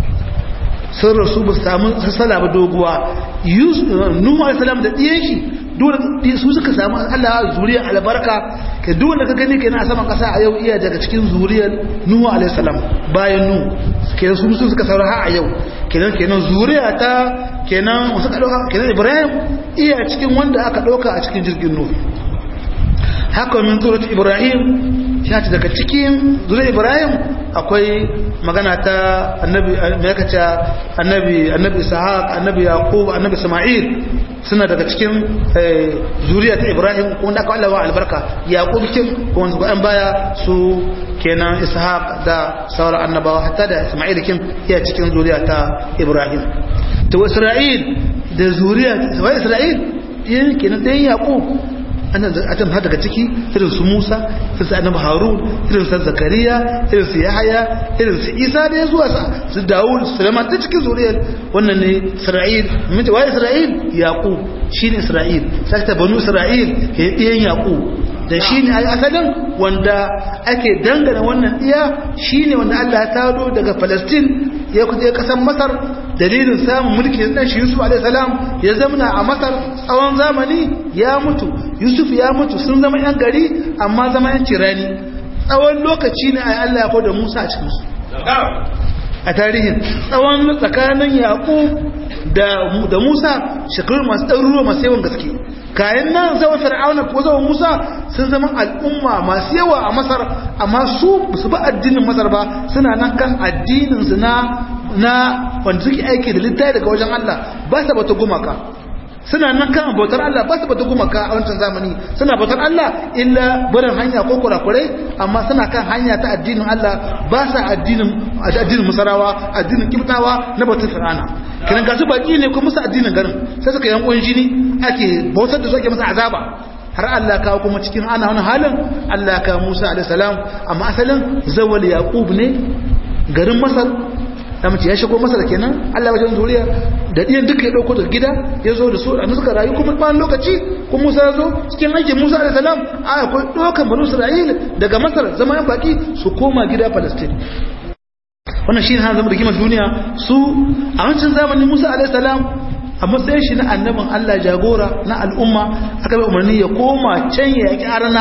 sun rasu ba su samu sassala ba doguwa Nuhu alaihi salam da ɗiyan shi dole su suka samu Allah zuriyar albarka ke duk wanda ka gani kenan a saman kasa a yau iya daga cikin zuriyar Nuhu alaihi salam bayan Nuhu kenan su su suka saura har a yau kenan kenan zuriya ta kenan wasu ka dauka kenan Ibrahim iya cikin wanda aka dauka a cikin jirgin Nuhu haka min zurat Ibrahim ya ce daga cikin zuriyar Ibrahim akwai magana ta annabi me yake ce annabi annabi Ishaq annabi Yaqub annabi Isma'il suna daga cikin zuriya ta Ibrahim wanda aka Allah wa albarka Yaqub kin wanda an baya su kenan Ishaq da sauran annabawa hatta da Isma'il kin ya cikin zuriya ta Ibrahim to Isra'il da zuriya wa Isra'il yin kenan dan Yaqub adam har daga ciki irin su Musa irin su Annabi Harun irin su Zakariya irin su Yahaya irin su Isa da ya zuwa su Dawud Sulaiman ta cikin zuriyar wannan ne Isra'il mun wa Isra'il Yaqub shine Isra'il sai ta banu Isra'il ke iyan Yaqub da shine ai asalin wanda ake dangana wannan iya shine wanda Allah ya tado daga Palestine ya kuje kasan Masar dalilin samun mulki dan shi Yusuf alaihi salam ya zamana a Masar tsawon zamani ya mutu Yusuf ya mutu sun zama yan gari amma zama yan cirani tsawon lokaci ne ai Allah ya koda Musa a cikin su a tarihin tsawon tsakanin Yaqub da da Musa shekaru masu ɗaruruwa masu yawan gaske kayan nan zama fir'auna ko zama Musa sun zama al'umma masu yawa a Masar amma su su ba addinin Masar ba suna nan kan addinin su na na wanda suke aiki da littafi daga wajen Allah ba sa bata gumaka suna nan kan bautar Allah ba su bata gumaka a wancan zamani suna bautar Allah illa barin hanya ko kurakurai amma suna kan hanya ta addinin Allah ba sa addinin addinin musarawa addinin kibtawa na bautar fir'ana kiran gasu baki ne ko musu addinin garin sai suka yankon jini ake bautar da su ake masa azaba har Allah kawo kuma cikin ana wani halin Allah ka Musa alaihi salam amma asalin zawal yaqub ne garin Masar da mace ya shigo masa da kenan Allah wajen zuriya da ɗiyan duka ya ɗauko daga gida ya zo da su a suka rayu kuma bayan lokaci kuma Musa ya zo cikin aikin Musa alaihi salam a akwai ɗaukan banu Isra'il daga Masar zama yan baki su koma gida Palestine wannan shi ne hana zama rigimar duniya su a wancan zamanin Musa alaihi salam a matsayin shi na annabin Allah jagora na al'umma aka bai umarni ya koma can ya yaƙi arana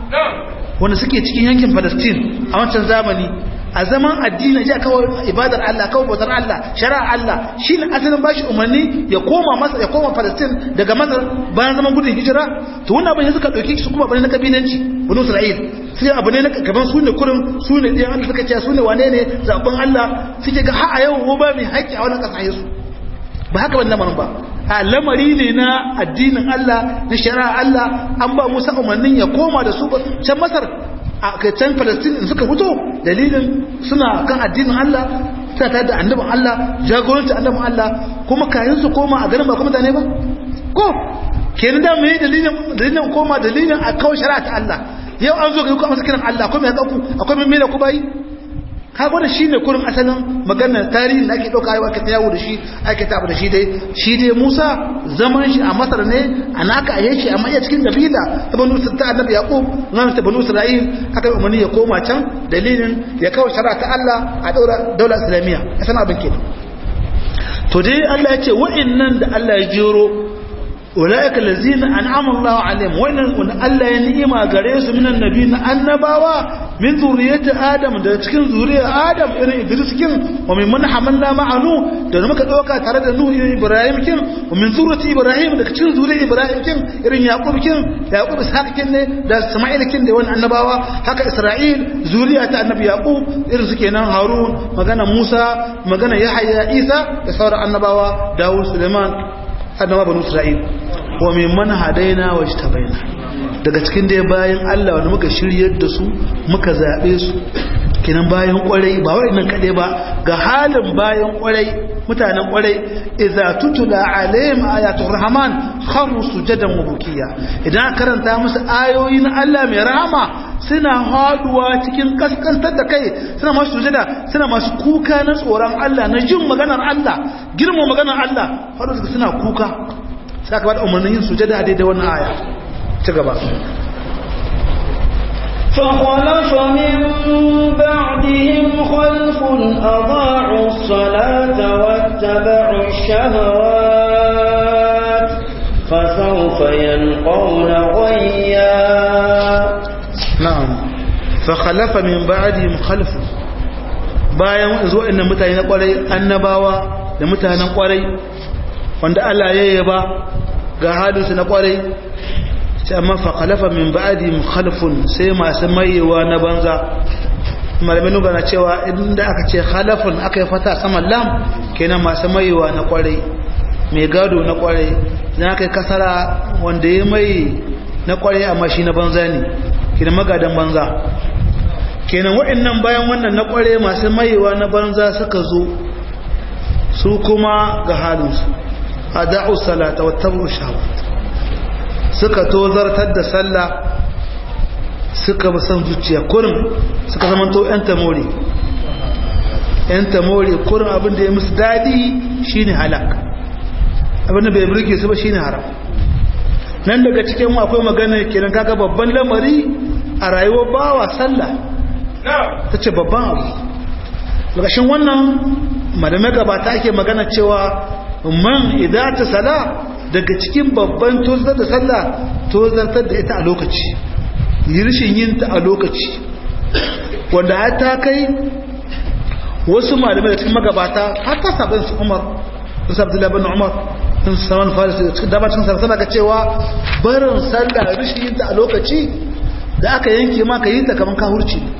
wanda suke cikin yankin Palestine a wancan zamani a zaman addini ya kawo ibadar Allah kawo bautar Allah shari'ar Allah shi ne asalin bashi umarni ya koma masa ya koma Palestine daga Masar bayan zaman gudun hijira to wannan abin ya suka dauki su kuma bane na kabilanci bani Isra'il sai abu ne na gaban su ne kurin su ne ɗayan Allah suka ce su ne wane ne zaɓen Allah suke ga har a yau ko ba mai haƙƙi a wannan ƙasa su ba haka ban lamarin ba a lamari ne na addinin Allah na shari'ar Allah an ba Musa umarnin ya koma da su can Masar a can Palestine in suka fito dalilin suna kan addinin Allah suna tare da annabin Allah jagoranci annabin Allah kuma kayan su koma a garin ba kuma mutane ba ko kenan da me dalilin dalilin koma dalilin a kawo shari'a ta Allah yau an zo ga ku amsa kiran Allah akwai mai haƙaƙu akwai mai da ku bayi ka gwada shi ne kurin asalin maganar tarihin da ake ɗauka yau ake ta yawo da shi ake ta abu da shi dai shi dai musa zaman shi a masar ne a naka a yanki amma iya cikin kabila ta banu ta annabi yaqub nan ta banu isra'il aka yi umarni ya koma can dalilin ya kawo shari'a ta Allah a daura daular islamiyya a san abin kenan to dai Allah ya ce wa'annan da Allah ya jero ulaika allazina an'ama Allahu alaihim wannan wanda Allah ya ni'ima gare su minan nabiyina annabawa min zuriyati adam da cikin zuriyar adam irin Idris kin wa min man hamalna ma'anu da muka dauka tare da Nuhu Ibrahim kin wa min zuriyati Ibrahim da cikin zuriyar Ibrahim kin irin Yaqub kin Yaqub Ishaq kin ne da Isma'il kin da wannan annabawa haka Isra'il zuriya ta annabi Yaqub irin su kenan Harun magana Musa magana Yahya Isa da sauran annabawa Dawud Suleiman annaba banu Isra'il wa min man hadaina wajtabaina daga cikin dai bayan Allah wanda muka shiryar da su muka zaɓe su kinan bayan kwarai ba nan kaɗai ba ga halin bayan kwarai mutanen kwarai idza tutula alaihim ayatul rahman kharu sujadan wa bukiya idan karanta musu ayoyi na Allah mai rahama suna haduwa cikin kaskantar da kai suna masu sujada suna masu kuka na tsoron Allah na jin maganar Allah girma maganar Allah har suna kuka sai aka bada umarnin yin sujada a daidai wannan aya ci gaba فخلف من بعدهم خلف أضاعوا الصلاة واتبعوا الشهوات فسوف ينالهم غيا na'am fa khalafa min ba'dihim khalf bayan zuwa innan mutane na kwarai annabawa da mutanen kwarai wanda Allah ya yaba ga halinsu na kwarai sai amma fa khalafa min ba'dihim khalfun sai masu mayewa na banza malamin nuna cewa inda aka ce khalafun aka yi fata saman lam kenan masu mayewa na kwarai mai gado na kwarai na aka yi kasara wanda ya mai na kwarai amma shi na banza ne kenan magadan banza kenan waɗannan bayan wannan na kware masu mayewa na banza suka zo su kuma ga halinsu a da'u salata wata shawat suka tozartar da sallah suka san zuciya kurin suka zama to 'yan tamori 'yan tamori kurin abinda ya musu daɗi shine halak abinda bai burge su ba shine haram nan daga cikin akwai magana kenan kaga babban lamari a rayuwar bawa sallah ta ce babban abu ƙarshen wannan malamai gabata ake magana cewa man idata sala daga cikin babban tozar da sallah tozartar da ita a lokaci rishin yin ta a lokaci wanda har ta kai wasu malamai da cikin magabata har ta sabon su umar su sabu bin umar sun saman faris da cikin damacin sarsana ga cewa barin sallah rishin yin ta a lokaci da aka yanke ma ka yi ta kamar kahurci ne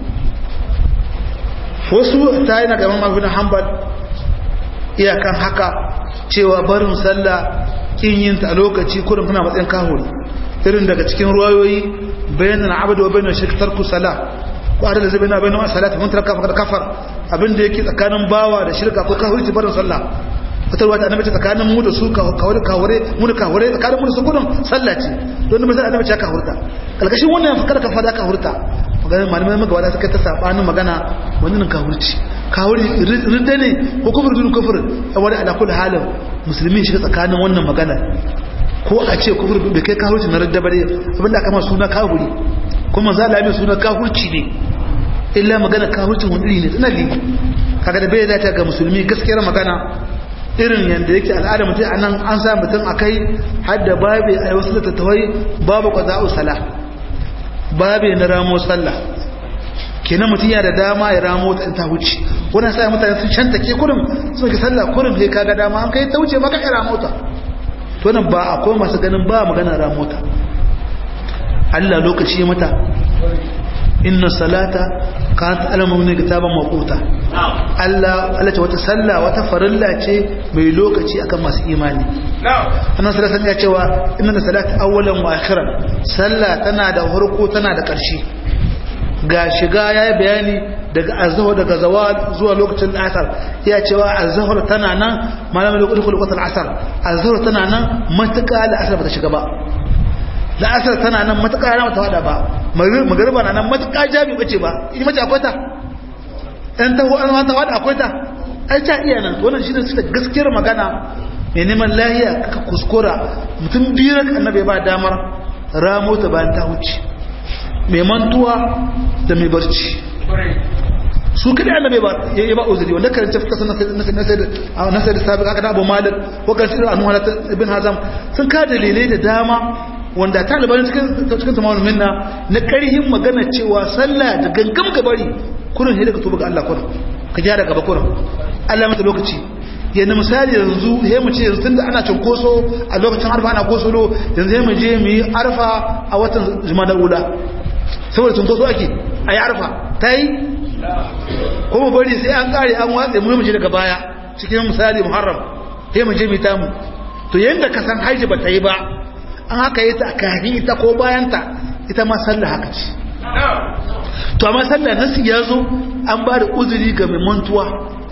wasu ta yi na gaban mafi hanbal iyakan haka cewa barin sallah kin yin ta a lokaci kurin kuna matsayin kahuri irin daga cikin ruwayoyi bayanan abadu wa bayanan shirkitar ku sala ko adala zai bayanan bayanan salati mun taraka fakar kafar abinda yake tsakanin bawa da shirka ko kahuri barin sallah wata ruwa ta annabi tsakanin mu da su kawure kawure mu da kawure tsakanin mu da su gudun sallah ce don da misali annabi ya kahurta kalkashin wannan fakar kafa da kahurta maganin malamai magabata suka ta sabanin magana wannan kahurci kahuri ridda ne ko kufur dun kufur a wani ala kullu halin musulmi shiga tsakanin wannan magana ko a ce kufur bai kai kahurci na ridda bare abinda aka ma suna kahuri kuma za la mai suna kahurci ne illa magana kahurcin wani iri ne tana li kaga da bai zata ga musulmi gaskiyar magana irin yadda yake al'ada mutum a nan an sa mutum a kai hadda babe a wasu littattafai babu qada'u salah babe na ramo sallah kenan mutum ya da dama ya ramo ta ta wuce wannan sai mutane sun shanta ke kurin sun ga sallah kurin sai kaga dama an kai ta wuce maka ya ramo ta to nan ba akwai masu ganin ba magana ramo ta Allah lokaci mata inna salata kanat alamun ne kitaban maquta Allah Allah ce wata sallah wata farilla ce mai lokaci akan masu imani annabi sallallahu alaihi ya cewa inna salata awwalan wa akhiran sallah tana da farko tana da ƙarshe ga shiga yayi bayani daga azhar daga zawal zuwa lokacin asar ya cewa azhar tana nan malamin lokacin lokacin asar azhar tana nan matuƙa da asar bata shiga ba la'asar tana nan matuƙa rana mata wada ba magariba na nan matuƙa jami bace ba in mace akwai ta ɗan taho an mata wada akwai ta ai ta iya nan wannan shi ne suka gaskiyar magana mai neman lahiya kaka kuskura mutum biyar annabi ba damar ramo ta bayan ta wuce mai mantuwa da mai barci su kada annabi ba ya ba uzuri wanda karanta fuka sanan sai na sai da sabi aka da Abu Malik ko kan sirri anhu ibn Hazam sun ka dalilai da dama wanda taliban cikin cikin tamamul minna na karhin magana cewa sallah da gangam gabari kurin sai daga tuba ga Allah kurin ka gyara gaba kurin Allah mata lokaci yana misali yanzu sai mu ce yanzu tunda ana cinkoso a lokacin arfa ana kosulo yanzu sai mu je mu yi arfa a watan jumadar ula saboda cinkoso ake a yi arfa ta yi kuma bari sai an kare an watsa mu mu je daga baya cikin misali muharram sai mu je mu tamu to yanda ka san haji ba ta yi ba an haka yi ta kafin ita ko bayanta ita ma sallah haka ce to amma sallah nasu ya zo an ba da uzuri ga mai mantuwa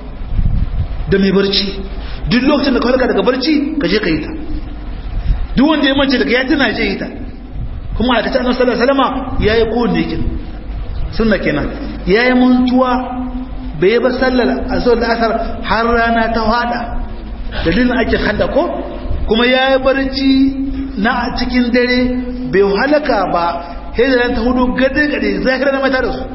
da mai barci duk lokacin da ka farka daga barci ka je ka yi ta duk wanda ya mance daga ya tuna je yi ta kuma a kacin sallar salama ya yi kowane kin sunna kenan ya yi mantuwa bai ba sallar a da asar har rana ta hada dalilin ake hada ko kuma ya yi barci na cikin dare bai halaka ba sai da ta hudu gade-gade zahirar na mata da su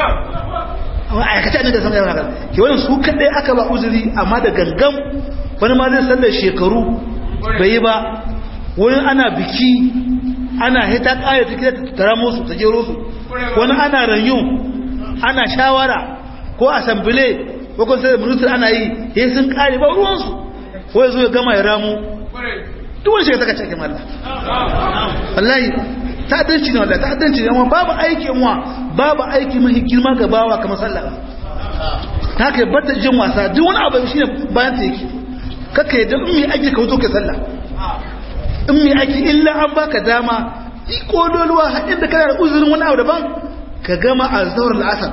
amma aikace ne da san yawan ke wani su kaɗai aka ba uzuri amma da gangan wani ma zai sallar shekaru bai yi ba wani ana biki ana hita kaya ta kira ta tara musu ta jero su wani ana ranyu ana shawara ko asambile ko kun sai ministry ana yi he sun kare ba ruwan su ko yazo ya gama ya ramu duk wani shiga ta kace kin Allah wallahi ta'addanci ne wallahi ta'addanci ne amma babu aiki mu babu aiki mai girma ga bawa kamar sallah ta kai bata jin wasa duk wani abu shine bayan ta yake kaka yadda in mai aiki ka wuto ka sallah in mai aiki illa an baka dama yi kodoluwa haɗin da kana da uzurin wani abu daban ka gama a zawar la'asar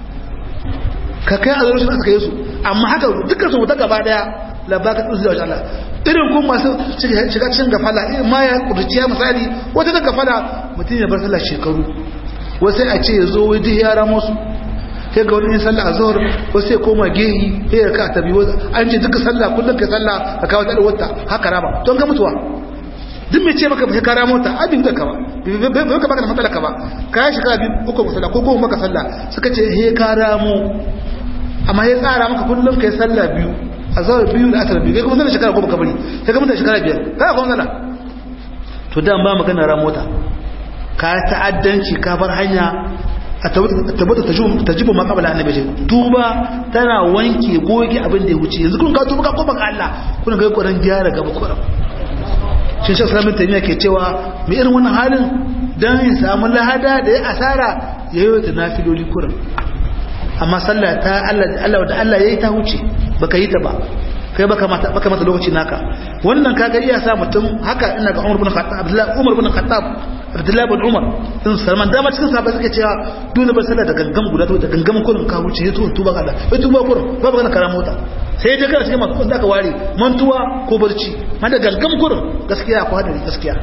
ka kai a zawar shi aka yi su amma haka dukkan su wuta gaba daya labaka tsuzi da wajen Allah irin kuma masu shiga cikin gafala irin ma ya kudurciya misali wata da gafala mutum ya bar sallah shekaru wasu a ce ya zo wai yara musu sai ga wani sallah a zuhur wasu ya koma gehi sai ya ka tabi an ce duka sallah kullum ka sallah ka kawo ta wata haka rama don ga mutuwa duk mai ce maka ka rama wata abin da ka ba bai ka baka da matsala ka ba ka yi shekara biyu uku sallah ko goma maka sallah suka ce he ka ramo amma ya tsara maka kullum ka yi sallah biyu a zuhur biyu da asar biyu kai kuma sallah shekara goma ka bari sai ka mutu shekara biyar ka kuma sallah to dan ba magana ramota ka ta'addanci ka bar hanya a tabbata ta jibo ma kabala annabi ce tuba tana wanke goge abin da ya wuce yanzu kun ka tuba ka koma ga Allah kuna ga kokarin gyara gaba kokarin shi shi salamin tamiya ke cewa mai irin wannan halin dan ya samu lahada da ya asara ya yi ta nafiloli kurin amma sallah ta Allah Allah da Allah yayi ta wuce baka yi ta ba kai baka mata baka mata lokaci naka wannan kaga iya sa mutum haka ina ga Umar bin Khattab Abdullah Umar bin Khattab Abdullah bin Umar din Salman dama cikin sahabbai suke cewa dole ba sallah da gangam guda to da gangam kullun ka wuce ya to tuba Allah ya tuba kullun ba ba kana mota sai ya kana cikin masu da ka ware mantuwa ko barci ma da gangam kullun gaskiya ko hadari gaskiya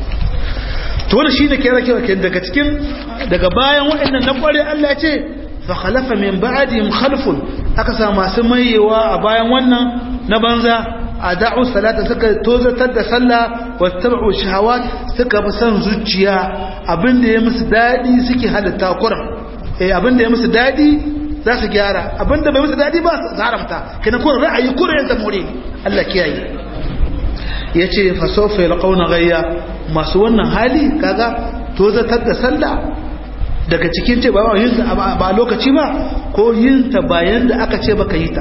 to wannan shine kira kira daga cikin daga bayan waɗannan na kware Allah ya ce fa khalafa min ba'dihim khalfun aka sa masu mayewa a bayan wannan na banza a da'u salata suka tozatar da sallah wa tabu shahawat suka bi san zuciya abinda ya musu dadi suke halatta kuran eh abinda ya musu dadi za su gyara abinda bai musu dadi ba su haramta kina kuran ra'ayi kuran ta more Allah kiyaye yace fa sawfa yalqawna ghayya masu wannan hali kaga tozatar da sallah daga cikin ce ba yin ba lokaci ba ko yin ta bayan da aka ce baka yi ta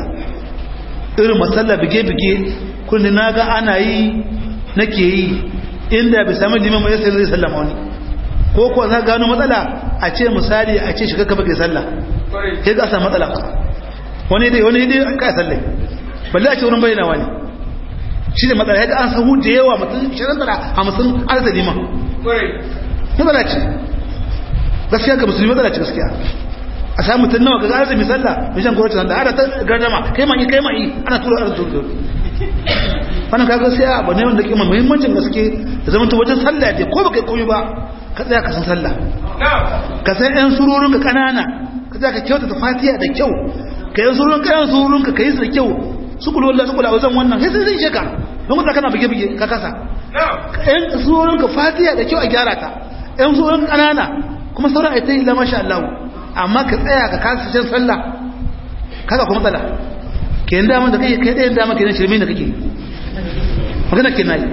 irin matsala bige-bige kundi na ga ana yi nake yi inda bai sami liman mai yasa zai sallama wani ko kuwa za gano matsala a ce misali a ce shiga ka bage sallah ya ga sa matsala wani dai wani dai an kai sallai balle a ce wurin bayyana wani shi da matsala ya ga an sahu da yawa mutum shirin tara hamsin an sa liman matsala ce gaskiya ga musulmi matsala ce gaskiya a samu mutum nawa ga arziki sallah mai shan gwamnati sanda ana ta gardama kai mai kai mai ana tura arziki tura wannan kaga sai abu ne wanda ke mai muhimmancin gaske da zama ta wajen sallah ce ko baka koyi ba ka tsaya ka san sallah ka san yan sururun ka kanana ka tsaya ka kyauta ta fatiha da kyau ka yan sururun ka yan sururun ka kai su da kyau su kula wallahi su kula wajen wannan sai sai sheka don ka kana bige bige ka kasa yan sururun ka fatiha da kyau a gyara ta yan sururun kanana kuma sauran ai ta yi la masha Allah amma ka tsaya ka kasa shan sallah kaga kuma tsala ke yin damar da kai kai ɗayan damar kenan shirme da kake magana ke nayi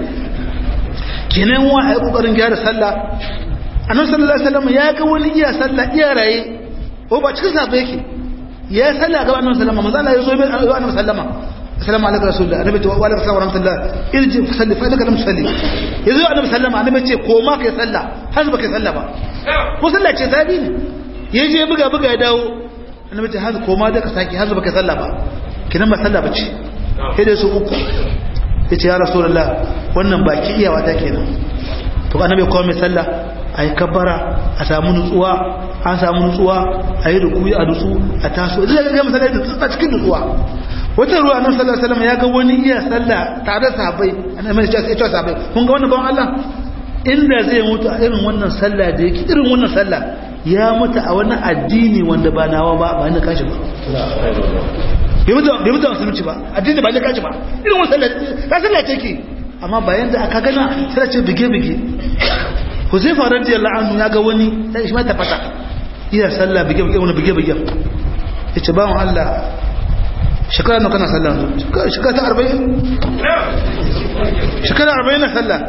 kenan wa a yi ƙoƙarin gyara sallah annabi sallallahu alaihi wasallam ya ga wani iya sallah iya raye ko ba cikin sabai yake ya yi sallah ga annabi sallama manzo Allah ya zo mai annabi sallama assalamu alaikum rasulullah annabi ta wa alaikum wa rahmatullah irji fa salli fa laka lam tusalli yazo annabi sallama annabi ce ko ma kai sallah har ba kai sallah ba ko sallah ce sabi ne ya je buga buga ya dawo annabi ce hazu koma da ka saki hazu baka sallah ba kinan ba sallah bace sai dai su uku yace ya rasulullah wannan baki iyawa ta kenan to annabi ko mai sallah ayi kabbara a samu nutsuwa an samu nutsuwa ayi rukuyi a nutsu a taso idan ga masallaci da tsaka cikin nutsuwa wata ruwa annabi sallallahu alaihi wasallam ya ga wani iya sallah tare da sahabbai annabi ya ce sahabbai kun ga wannan ban Allah inda zai mutu a irin wannan sallah da yake irin wannan sallah ya mutu a wani addini wanda ba nawa ba ba ni kashi ba bai mutu a musulunci ba addini ba ni kashi ba irin wani sallah ta sallah ce ke amma bayan da aka gana sai ce bige-bige huzaifa radiyallahu anhu ya ga wani sai shi ma ta fata iya sallah bige-bige wani bige-bige ya ce ba mu Allah shekara na kana sallah shekara ta arba'in shekara arba'in na sallah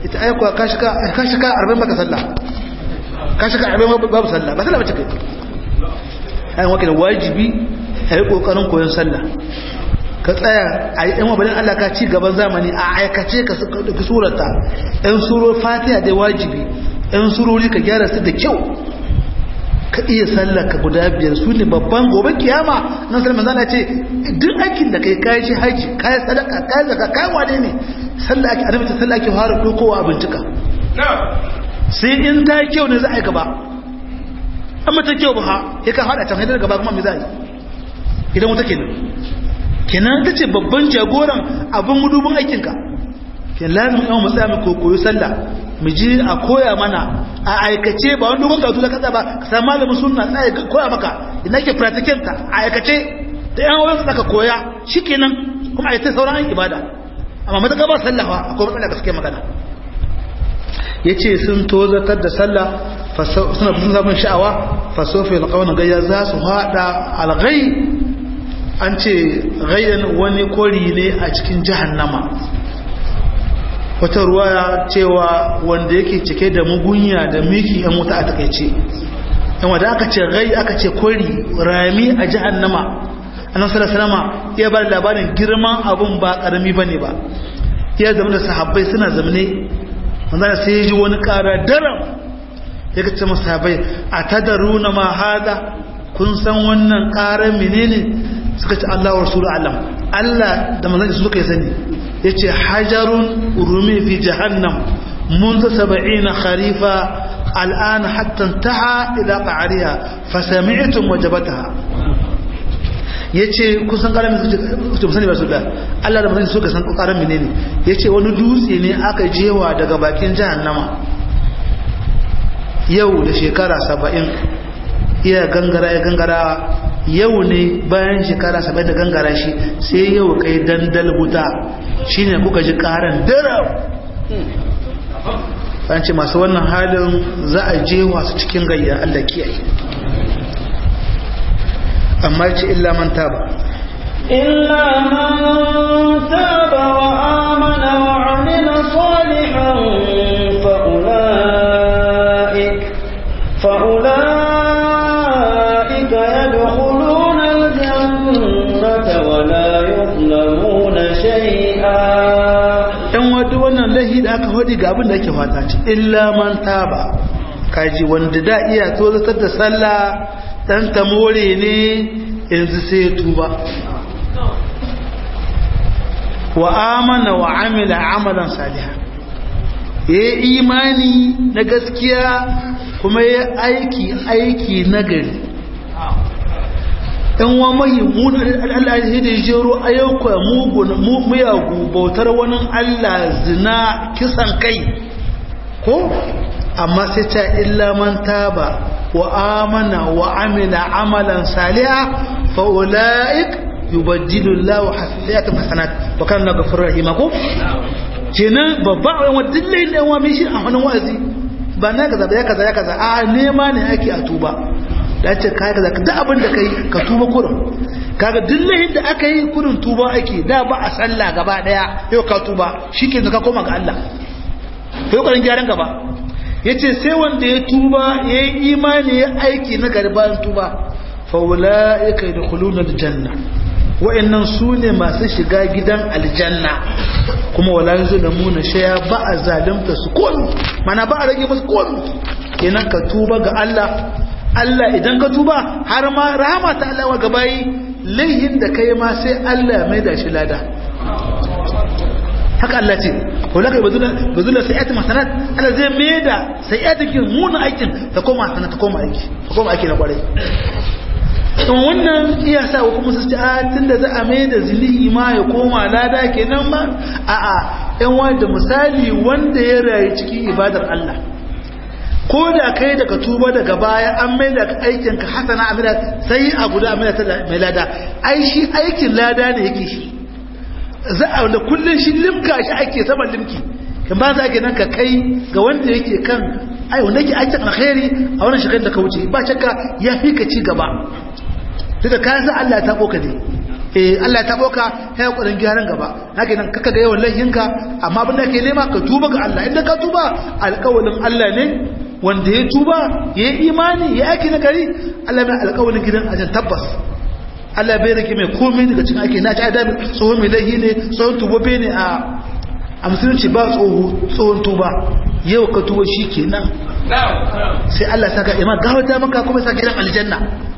ita aiko ka shiga ka shiga 40 baka sallah ka shiga 40 babu sallah ba sallah bace kai ai wake da wajibi a yi kokarin koyon sallah ka tsaya a yi ɗanwa balin Allah ka ci gaban zamani a aikace ka ɗauki surata ɗan suro fatiha da wajibi ɗan surori ka gyara su da kyau ka iya sallah ka guda biyar su ne babban gobe kiyama nan sallah manzana ce duk aikin da kai kayi shi haji kayi sadaka kayi zaka kayi wane ne sallah ake annabi ta sallah ake fara dokowa a bincika sai in ta yi kyau ne za a yi gaba amma ta kyau ba ha ya ka hada can haidar gaba kuma me za a yi idan wuta kenan kenan ta ce babban jagoran abin gudubin aikinka ke lazim yawon matsaya mai kokoyo sallah mu ji a koya mana a aikace ba wani dogon karatu da kasa ba ka samu malamin sunna tsaye koya maka ina ke pratikin ta a aikace da yan wurin ka koya shi kenan kuma a yi ta sauran an ibada amma mata ba sallah ba akwai matsala gaske magana ya ce sun tozatar da sallah suna fi zaɓin sha'awa fasofi alƙawar gayya za su haɗa alghai an ce gayyan wani kori ne a cikin jahannama wata ruwaya cewa wanda yake cike da mugunya da miki yan wuta a takaice yan wadda aka ce gai aka ce kori rami a jahannama annan salasalama iya ba da labarin girman abun ba karami ba ne ba iya zama da sahabbai suna zamane wanda sai ya ji wani kara daram ya kace masu sahabbai a tadaruna ma hada kun san wannan karar menene suka ce Allah wa Rasulu alam Allah da manzanci suka yi sani ya ce hajarun rumi fi jahannam منذ سبعين خريفا الآن حتى انتهى إلى قعرها فسمعتم وجبتها yace kusan karamin su sani ba su da Allah da manzon suka san karamin menene yace wani dutse ne aka jewa daga bakin jahannama yau da shekara 70 iya gangara ya gangara yau ne bayan shekara sabai da gangara shi sai yau kai dandal wuta shine kuka ji karan darau an ce masu wannan halin za a je wasu cikin gayya Allah kiyaye amma ce illa man taba إلا من تاب وآمن وعمل صالحا فأولئك فأولئك يدخلون الجنة ولا يظلمون شيئا ɗan wadda wannan lahi da aka faɗi ga abin da ake fata ce illa man taba kaji wanda da iya tozatar da sallah ɗan ta more ne yanzu sai ya tuba wa amana wa amila amalan salihan ya yi imani na gaskiya kuma ya aiki aiki nagari ɗan wa mahimmun Allah ya da jero ayyuka muyagu bautar wani Allah zina kisan kai ko amma sai ta illa man taba wa amana wa amila amalan saliha fa ulaik yubaddilu Allahu hasanatan hasanat wa kana ghafurur rahim ko kenan babba wani dillai ne wa mishi a hannun wazi ba na kaza ba ya kaza ya kaza a nema ne ake a tuba da ce kai kaza duk abin da kai ka tuba kurin kaga dillahin da aka yi kurin tuba ake da ba a sallah gaba daya yau ka tuba shike ka koma ga Allah kai kokarin gyaran gaba yace sai wanda ya tuba yayi imani ya aiki na garban tuba fa ulaika yadkhuluna aljanna wa'annan su ne masu shiga gidan aljanna kuma wala yuzlamuna shay'a ba a zalimta su komi mana ba a rage musu komi kenan ka tuba ga Allah Allah idan ka tuba har ma rahama ta Allah wa gabayi laihin da kai ma sai Allah ya maida shi lada haka Allah ce wala kai bazula bazula sayyati masanat Allah zai maida sayyati kin muna aikin ta koma sanata ta koma aiki ta koma aiki na kwarai to wannan iya sa kuma su ci a tunda za a mai da zilihi ma ya koma lada kenan ma a a yan wanda misali wanda ya rayu cikin ibadar Allah ko da kai daga tuba daga baya an mai da aikin ka hasana amira sai a guda amira ta mai lada ai shi aikin lada ne yake shi za a da kullun shi limka shi ake saman limki kan ba za nan ka kai ga wanda yake kan ai wanda yake aikin alkhairi a wannan shekarar da ka wuce ba shakka ya fi ka ci gaba da ka san Allah ta koka ne eh Allah ya tabo ka ya kokarin gyaran gaba haka nan kaka ga yawan laifinka amma abin da ke nema ka tuba ga Allah idan ka tuba alƙawalin Allah ne wanda ya tuba ya yi imani ya aiki na gari Allah mai alƙawalin gidan ajin tabbas Allah bai rike mai komai daga cikin ake na ci adabi tsohon mai laihi ne tsohon tubobe ne a a musulunci ba tsohon tuba yau ka tuba shi kenan sai Allah saka ima gawata maka kuma sa gidan aljanna